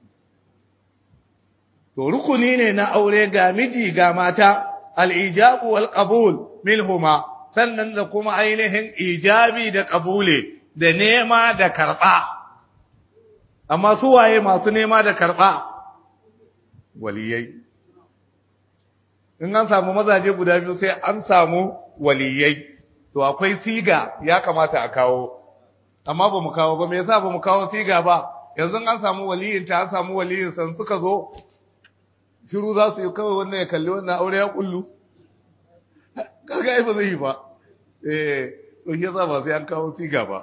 to rukuni ne na aure ga miji ga mata al'ijabu wal qabul minhuma sannan da kuma ainihin ijabi da ƙabule da nema da karɓa amma su waye masu nema da karɓa waliyai in an samu mazaje guda biyu sai an samu waliyai to akwai siga ya kamata a kawo amma ba mu kawo ba me yasa ba mu kawo siga ba yanzu an samu waliyin ta an samu waliyin san suka zo shiru za su yi kawai wannan ya kalli wannan aure ya kullu kaga ai ba zai yi ba eh to shi yasa ba sai an kawo siga ba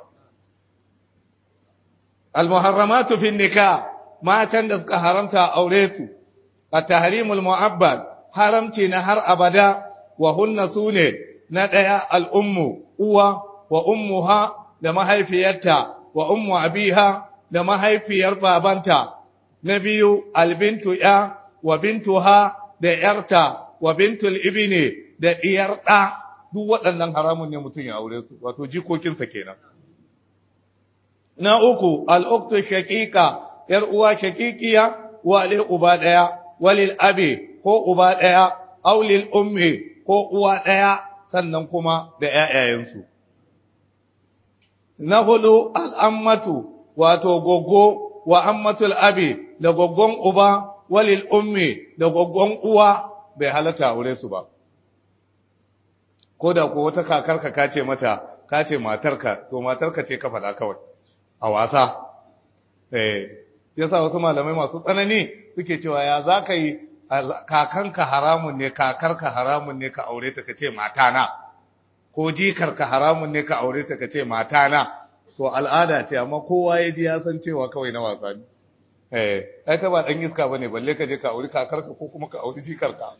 al-muharramatu fi nikah matan da suka haramta aure su at-tahrimul mu'abbad haramci na har abada wa hunna sune na daya al-ummu uwa wa ummuha da mahaifiyarta wa ummu abiha da mahaifiyar babanta na biyu albintu ya wa bintuha da yarta wa bintul ibni da diyar da duk waɗannan haramun ne mutum ya aure su wato jikokinsa kenan na uku al'uktu shaqiqa yar uwa shaqiqiya wa lil uba daya walil abi ko uba daya aw lil ummi ko uwa daya sannan kuma da ƴaƴayensu na hudu al'ammatu wato goggo wa ammatul abi da goggon uba walil ummi da goggon uwa bai halatta aure su ba ko da ko wata kakarka ka ce mata ka ce matarka to matarka ce ka faɗa kawai a wasa eh yasa wasu malamai masu tsanani suke cewa ya za ka yi kakanka haramun ne kakarka haramun ne ka aure ta ka ce matana ko jikarka haramun ne ka aure ta ka ce matana to al'ada ce amma kowa ya ji ya san cewa kawai na wasa ne eh ai ka ba dan iska bane balle ka je ka auri kakarka ko kuma ka auri jikarka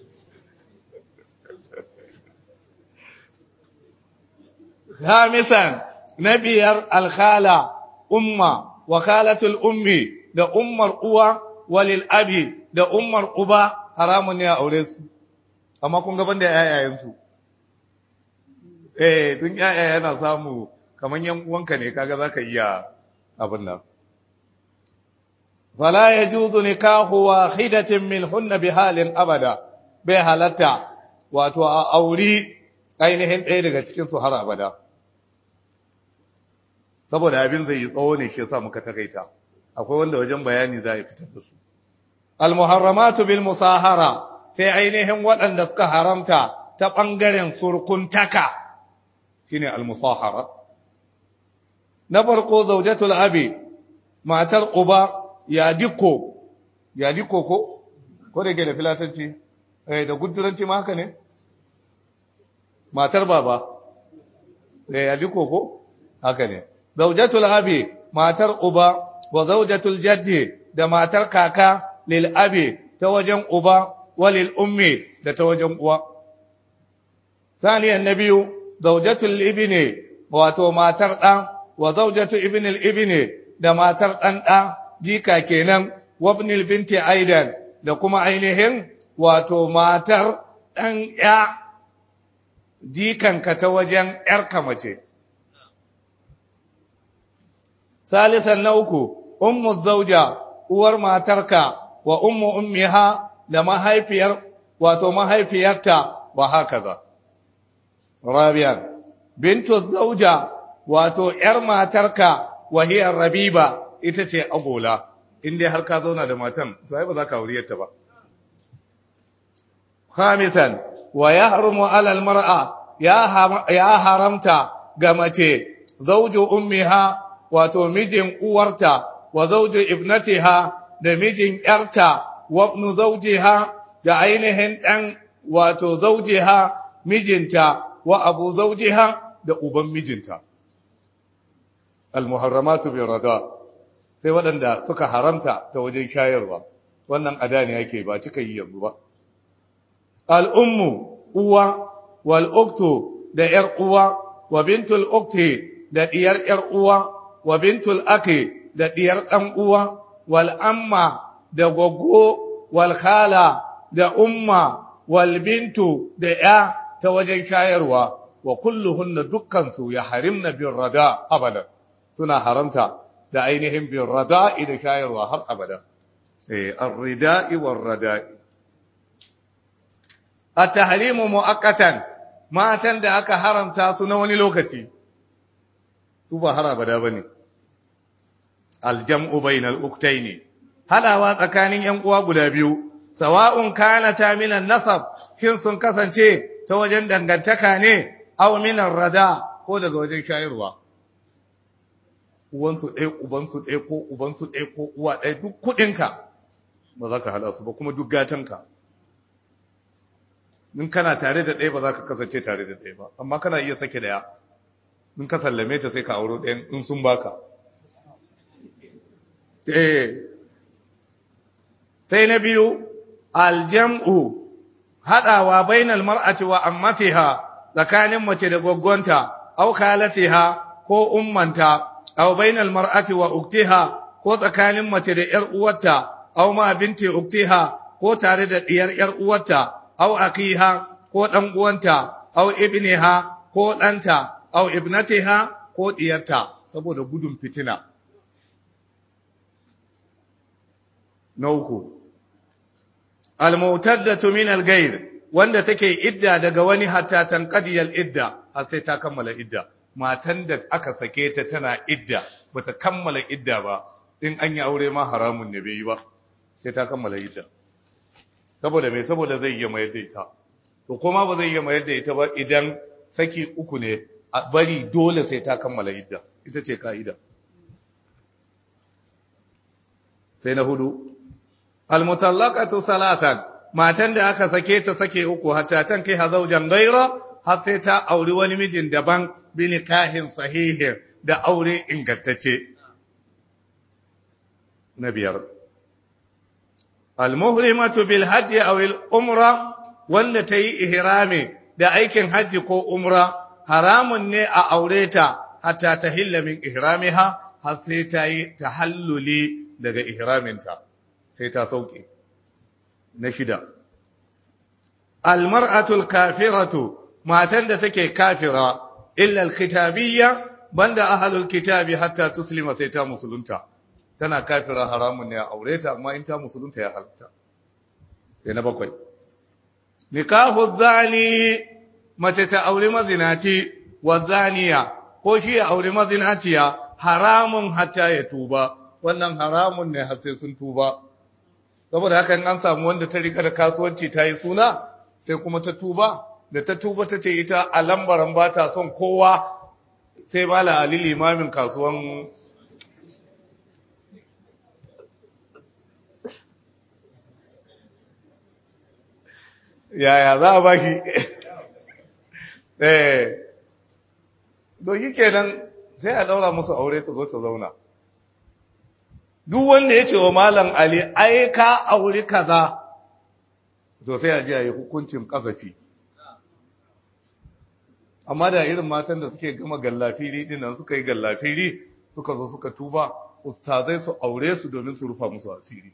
khamisan nabiyar alkhala umma wakalatul ummi da ummar uwa walil abi da ummar uba haramun ne a aure su amma kun gaban da yayayen su eh dun yaya yana samu kaman yan uwanka ne kaga zaka iya abin nan fala yajuzu nikahu wahidatin minhunna bihalin abada bai halatta wato a auri ainihin ɗaya daga cikin su har abada saboda abin zai yi tsawo ne shi yasa muka takaita akwai wanda wajen bayani za a fitar da su al-muharramatu bil musahara sai ainihin waɗanda suka haramta ta ɓangaren surkuntaka shine al-musahara na farko zaujatul abi matar uba ya dikko ya dikko ko ko da ke da filatanci eh da guduranci ma haka ne matar baba eh ya dikko ko haka ne zaujatul abi matar uba wa zaujatul jaddi da matar kaka lil abi ta wajen uba wa lil ummi da ta wajen uwa saniyan nabiyu zaujatul ibni wato matar dan wa zaujatu ibn al ibni da matar dan dan jika kenan wa ibn al binti aidan da kuma ainihin wato matar dan ya jikanka ta wajen yarka mace salisan na uku ummu zauja uwar matarka wa ummu ummiha da mahaifiyar wato mahaifiyarta wa hakaza rabian bintu zauja wato yar matarka wa hiya rabiba ita ce agola inda har ka zauna da matan to ai ba za ka auriyarta ba khamisan wa yahrumu ala almar'a ya haramta ga mace zauju ummiha wato mijin uwarta wa zauju ibnatiha da mijin yarta wa ibnu zawjiha da ainihin dan wato zawjiha mijinta wa abu zawjiha da uban mijinta almuharramatu bi rada sai waɗanda suka haramta ta wajen shayarwa wannan ada ne yake ba cika yi yanzu ba al-ummu uwa wal uktu da yar uwa wa bintul ukti da diyar yar uwa wa bintul aki da diyar dan uwa wal amma da goggo wal khala da umma wal bintu da ya ta wajen shayarwa wa kulluhunna dukkan su ya harimna bir rada abada suna haramta da ainihin bir rada da shayarwa har abada eh ar-rida'i war rada'i at-tahrimu mu'akkatan matan da aka haramta su na wani lokaci su ba har abada bane aljam'u bainal uktaini hadawa tsakanin yan uwa guda biyu sawa'un kana ta minan nasab shin sun kasance ta wajen dangantaka ne aw minan rada ko daga wajen shayarwa uwansu ɗaya ubansu ɗaya ko ubansu ɗaya ko uwa ɗaya duk kuɗinka ba za ka hada su ba kuma duk gatanka in kana tare da ɗaya ba za ka kasance tare da ɗaya ba amma kana iya sake ɗaya in ka sallame ta sai ka auro ɗayan in sun baka eh sai na biyu aljam'u haɗawa bainal mar'ati wa ammatiha tsakanin mace da gwaggwanta aw khalatiha ko ummanta aw bainal mar'ati wa uktiha ko tsakanin mace da ‘yar uwarta, au ma binti uktiha ko tare da ɗiyar ‘yar uwarta, au akiha ko ɗan uwanta, au ibniha ko ɗanta, au ibnatiha ko ɗiyarta, saboda gudun fitina. Na uku, almutaddatu min al-gair wanda take idda daga wani hatta tanqadiyal idda har sai ta kammala idda matan da aka sake ta tana idda bata kammala idda ba in an yi aure ma haramun ne bai yi ba sai ta kammala idda saboda me saboda zai iya mayar da ita to kuma ba zai iya mayar da ita ba idan saki uku ne a bari dole sai ta kammala idda ita ce ka'ida sai na hudu almutallaqatu salatan matan da aka sake ta sake uku hatta tan kai hazaujan gaira har sai ta auri wani mijin daban bi nikahin sahihin da aure ingantacce na biyar almuhrimatu bil hajji aw al umra wanda ta yi ihrami da aikin hajji ko umra haramun ne a aure ta hatta ta hilla min ihramiha har sai ta yi tahalluli daga ihraminta sai ta sauke na shida almar'atul kafiratu matan da take kafira illa alkitabiyya banda ahlul kitabi hatta tuslima sai ta musulunta tana kafira haramun ne a aure ta amma in ta musulunta ya halatta sai na bakwai nikahu zani mace ta aure mazinaci wa zaniya ko shi ya aure mazinaciya haramun hatta ya tuba wannan haramun ne har sai sun tuba saboda haka an samu wanda ta rika da kasuwanci ta yi suna sai kuma ta tuba da ta tuba ta ce ita a lambaran ba ta son kowa sai mala ali limamin kasuwan yaya za a ba shi eh doki kenan sai a daura musu aure ta zo ta zauna duk wanda ya ce wa malam ali ai ka auri kaza to sai a ji a yi hukuncin kazafi amma da irin matan da suke gama gallafiri din nan suka yi gallafiri suka zo suka tuba ustazai su aure su domin su rufa musu asiri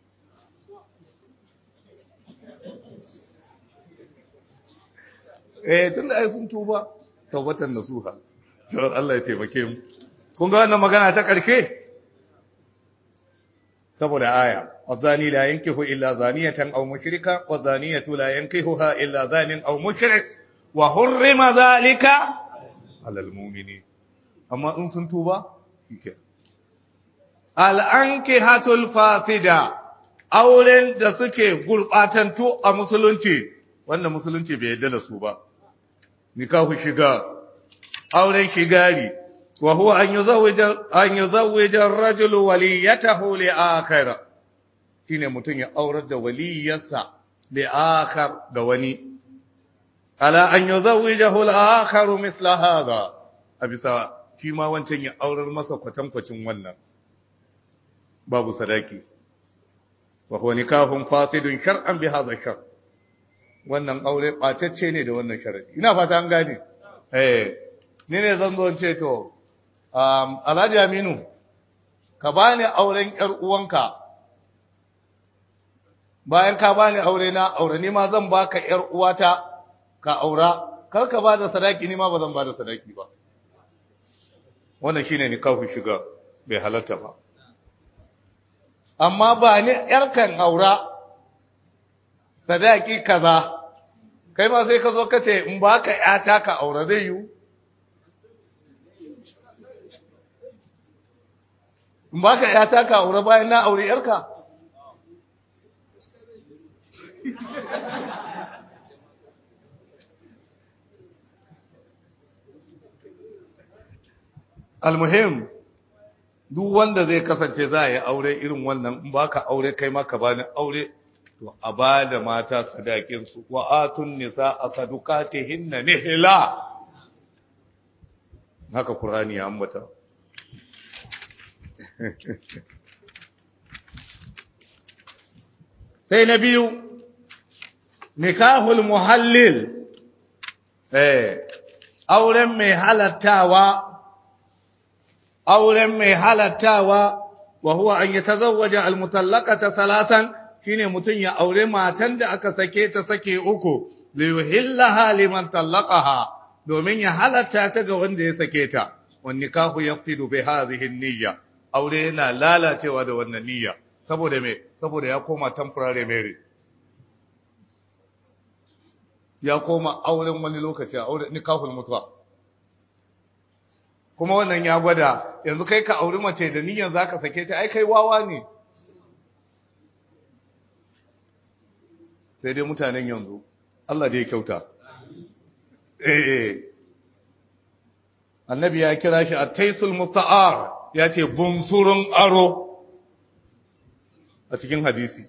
eh tun da ai sun tuba taubatan nasuha to Allah ya taimake mu kun ga wannan magana ta karshe saboda aya wazani la yankihu illa zaniyatan aw mushrika wazaniyatu la yankihuha illa zanin aw mushrik wa hurrima zalika alal mu'minin amma in sun tuba shike al ankihatul fasida auren da suke gurbatantu a musulunci wanda musulunci bai yarda da su ba nikahu shiga auren shigari wa huwa an yuzawwija an yuzawwija ar-rajulu waliyatahu li akhir shine mutun ya aurar da waliyarsa li akhar ga wani ala an yuzawwijahu al-akhar mithla hadha abisa shi ma wancan ya aurar masa kwatankwacin wannan babu sadaki wa huwa nikahun fasidun shar'an bi hadha shar wannan aure ɓatacce ne da wannan sharadi ina fata an gane eh ni ne zan zo ce to um, alhaji aminu ka bani auren yar uwanka bayan ka bani aure na aure ni ma zan baka yar uwata ka aura kar ka bada sadaki ni ma ba zan bada sadaki ba wannan shine nikahu shiga bai halatta ba amma ba ni yarkan aura sadaki kaza kai ma sai ka zo ka ce in baka yata ka aure zai yiwu in baka yata ka aure bayan na aure yarka almuhim duk wanda zai kasance za a yi aure irin wannan in baka aure kai ma ka bani aure to a ba da mata sadakin su wa atun nisa a sadukatihinna nihla haka qur'ani ya ambata sai na biyu nikahul muhallil eh auren mai halattawa auren mai halattawa wa huwa an yatazawwaja almutallaqata salatan shine mutun ya aure matan da aka sake ta sake uku li yuhillaha liman tallaqaha domin ya halatta ta ga wanda ya sake ta wan nikahu yafsidu bi hadhihi niyya aure yana lalacewa da wannan niyya saboda me saboda ya koma temporary marriage ya koma auren wani lokaci a auren nikahul mutuwa kuma wannan ya gwada yanzu kai ka auri mace da niyyar zaka sake ta ai kai wawa ne sai dai mutanen yanzu Allah dai kyauta eh annabi ya kira shi at-taisul muta'ar ya ce bunsurun aro a cikin hadisi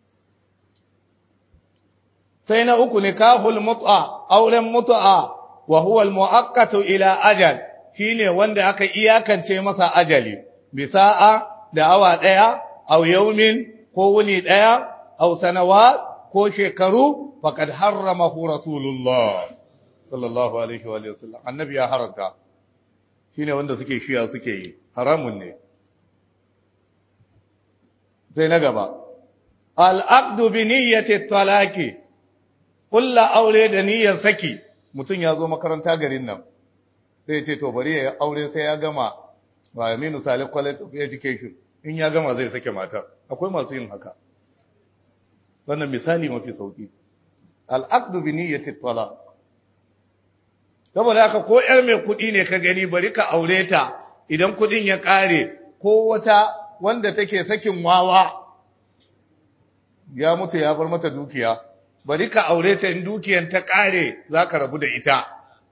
sai na uku nikahul mut'a auren mut'a wa huwa al-mu'aqqatu ila ajal shine wanda aka iyakance masa ajali bisa'a da awa daya aw yawmin ko wuni daya aw sanawat ko shekaru faqad harramahu rasulullah sallallahu alaihi wa sallam annabi ya haramta shine wanda suke shiya suke yi haramun ne sai na gaba al-aqdu bi niyyati talaqi kulla aure da niyyar saki mutum ya zo makaranta garin nan sai ce to bari ya aure sai ya gama wa Aminu Salih College of Education in ya gama zai sake matar akwai masu yin haka wannan misali mafi sauki al-aqdu bi niyyati talaq saboda haka ko yar mai kuɗi ne ka gani bari ka aure ta idan kuɗin ya ƙare ko wata wanda take sakin wawa ya mutu ya bar mata dukiya bari ka aure ta in dukiyan ta ƙare za ka rabu da ita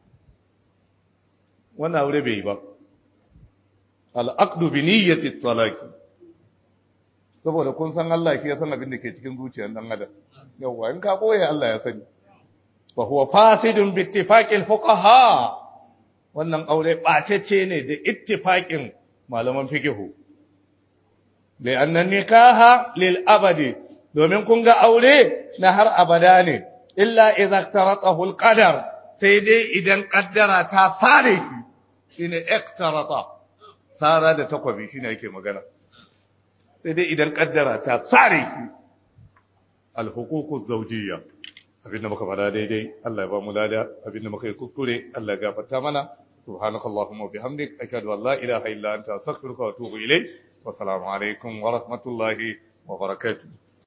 wannan aure bai yi ba al'aqdu bi niyyati talaqi saboda kun san Allah shi ya san abin da ke cikin zuciyar dan adam yawa in ka boye Allah ya sani wa huwa fasidun bi ittifaqil fuqaha wannan aure bacece ne da ittifaqin malaman fiqh li anna nikaha lil abadi domin kun ga aure na har abada ne illa idza taratahu al qadar sai dai idan kaddara ta sare shi shine iktarata sara da takwabi shine yake magana sai dai idan kaddara ta sare shi al huququ zawjiyya abinda muka fada daidai Allah ya ba mu lada abinda muka yi kuskure Allah ya gafarta mana subhanakallahumma bihamdik ashhadu an la ilaha illa anta astaghfiruka wa atubu ilayk wa assalamu alaikum wa rahmatullahi wa barakatuh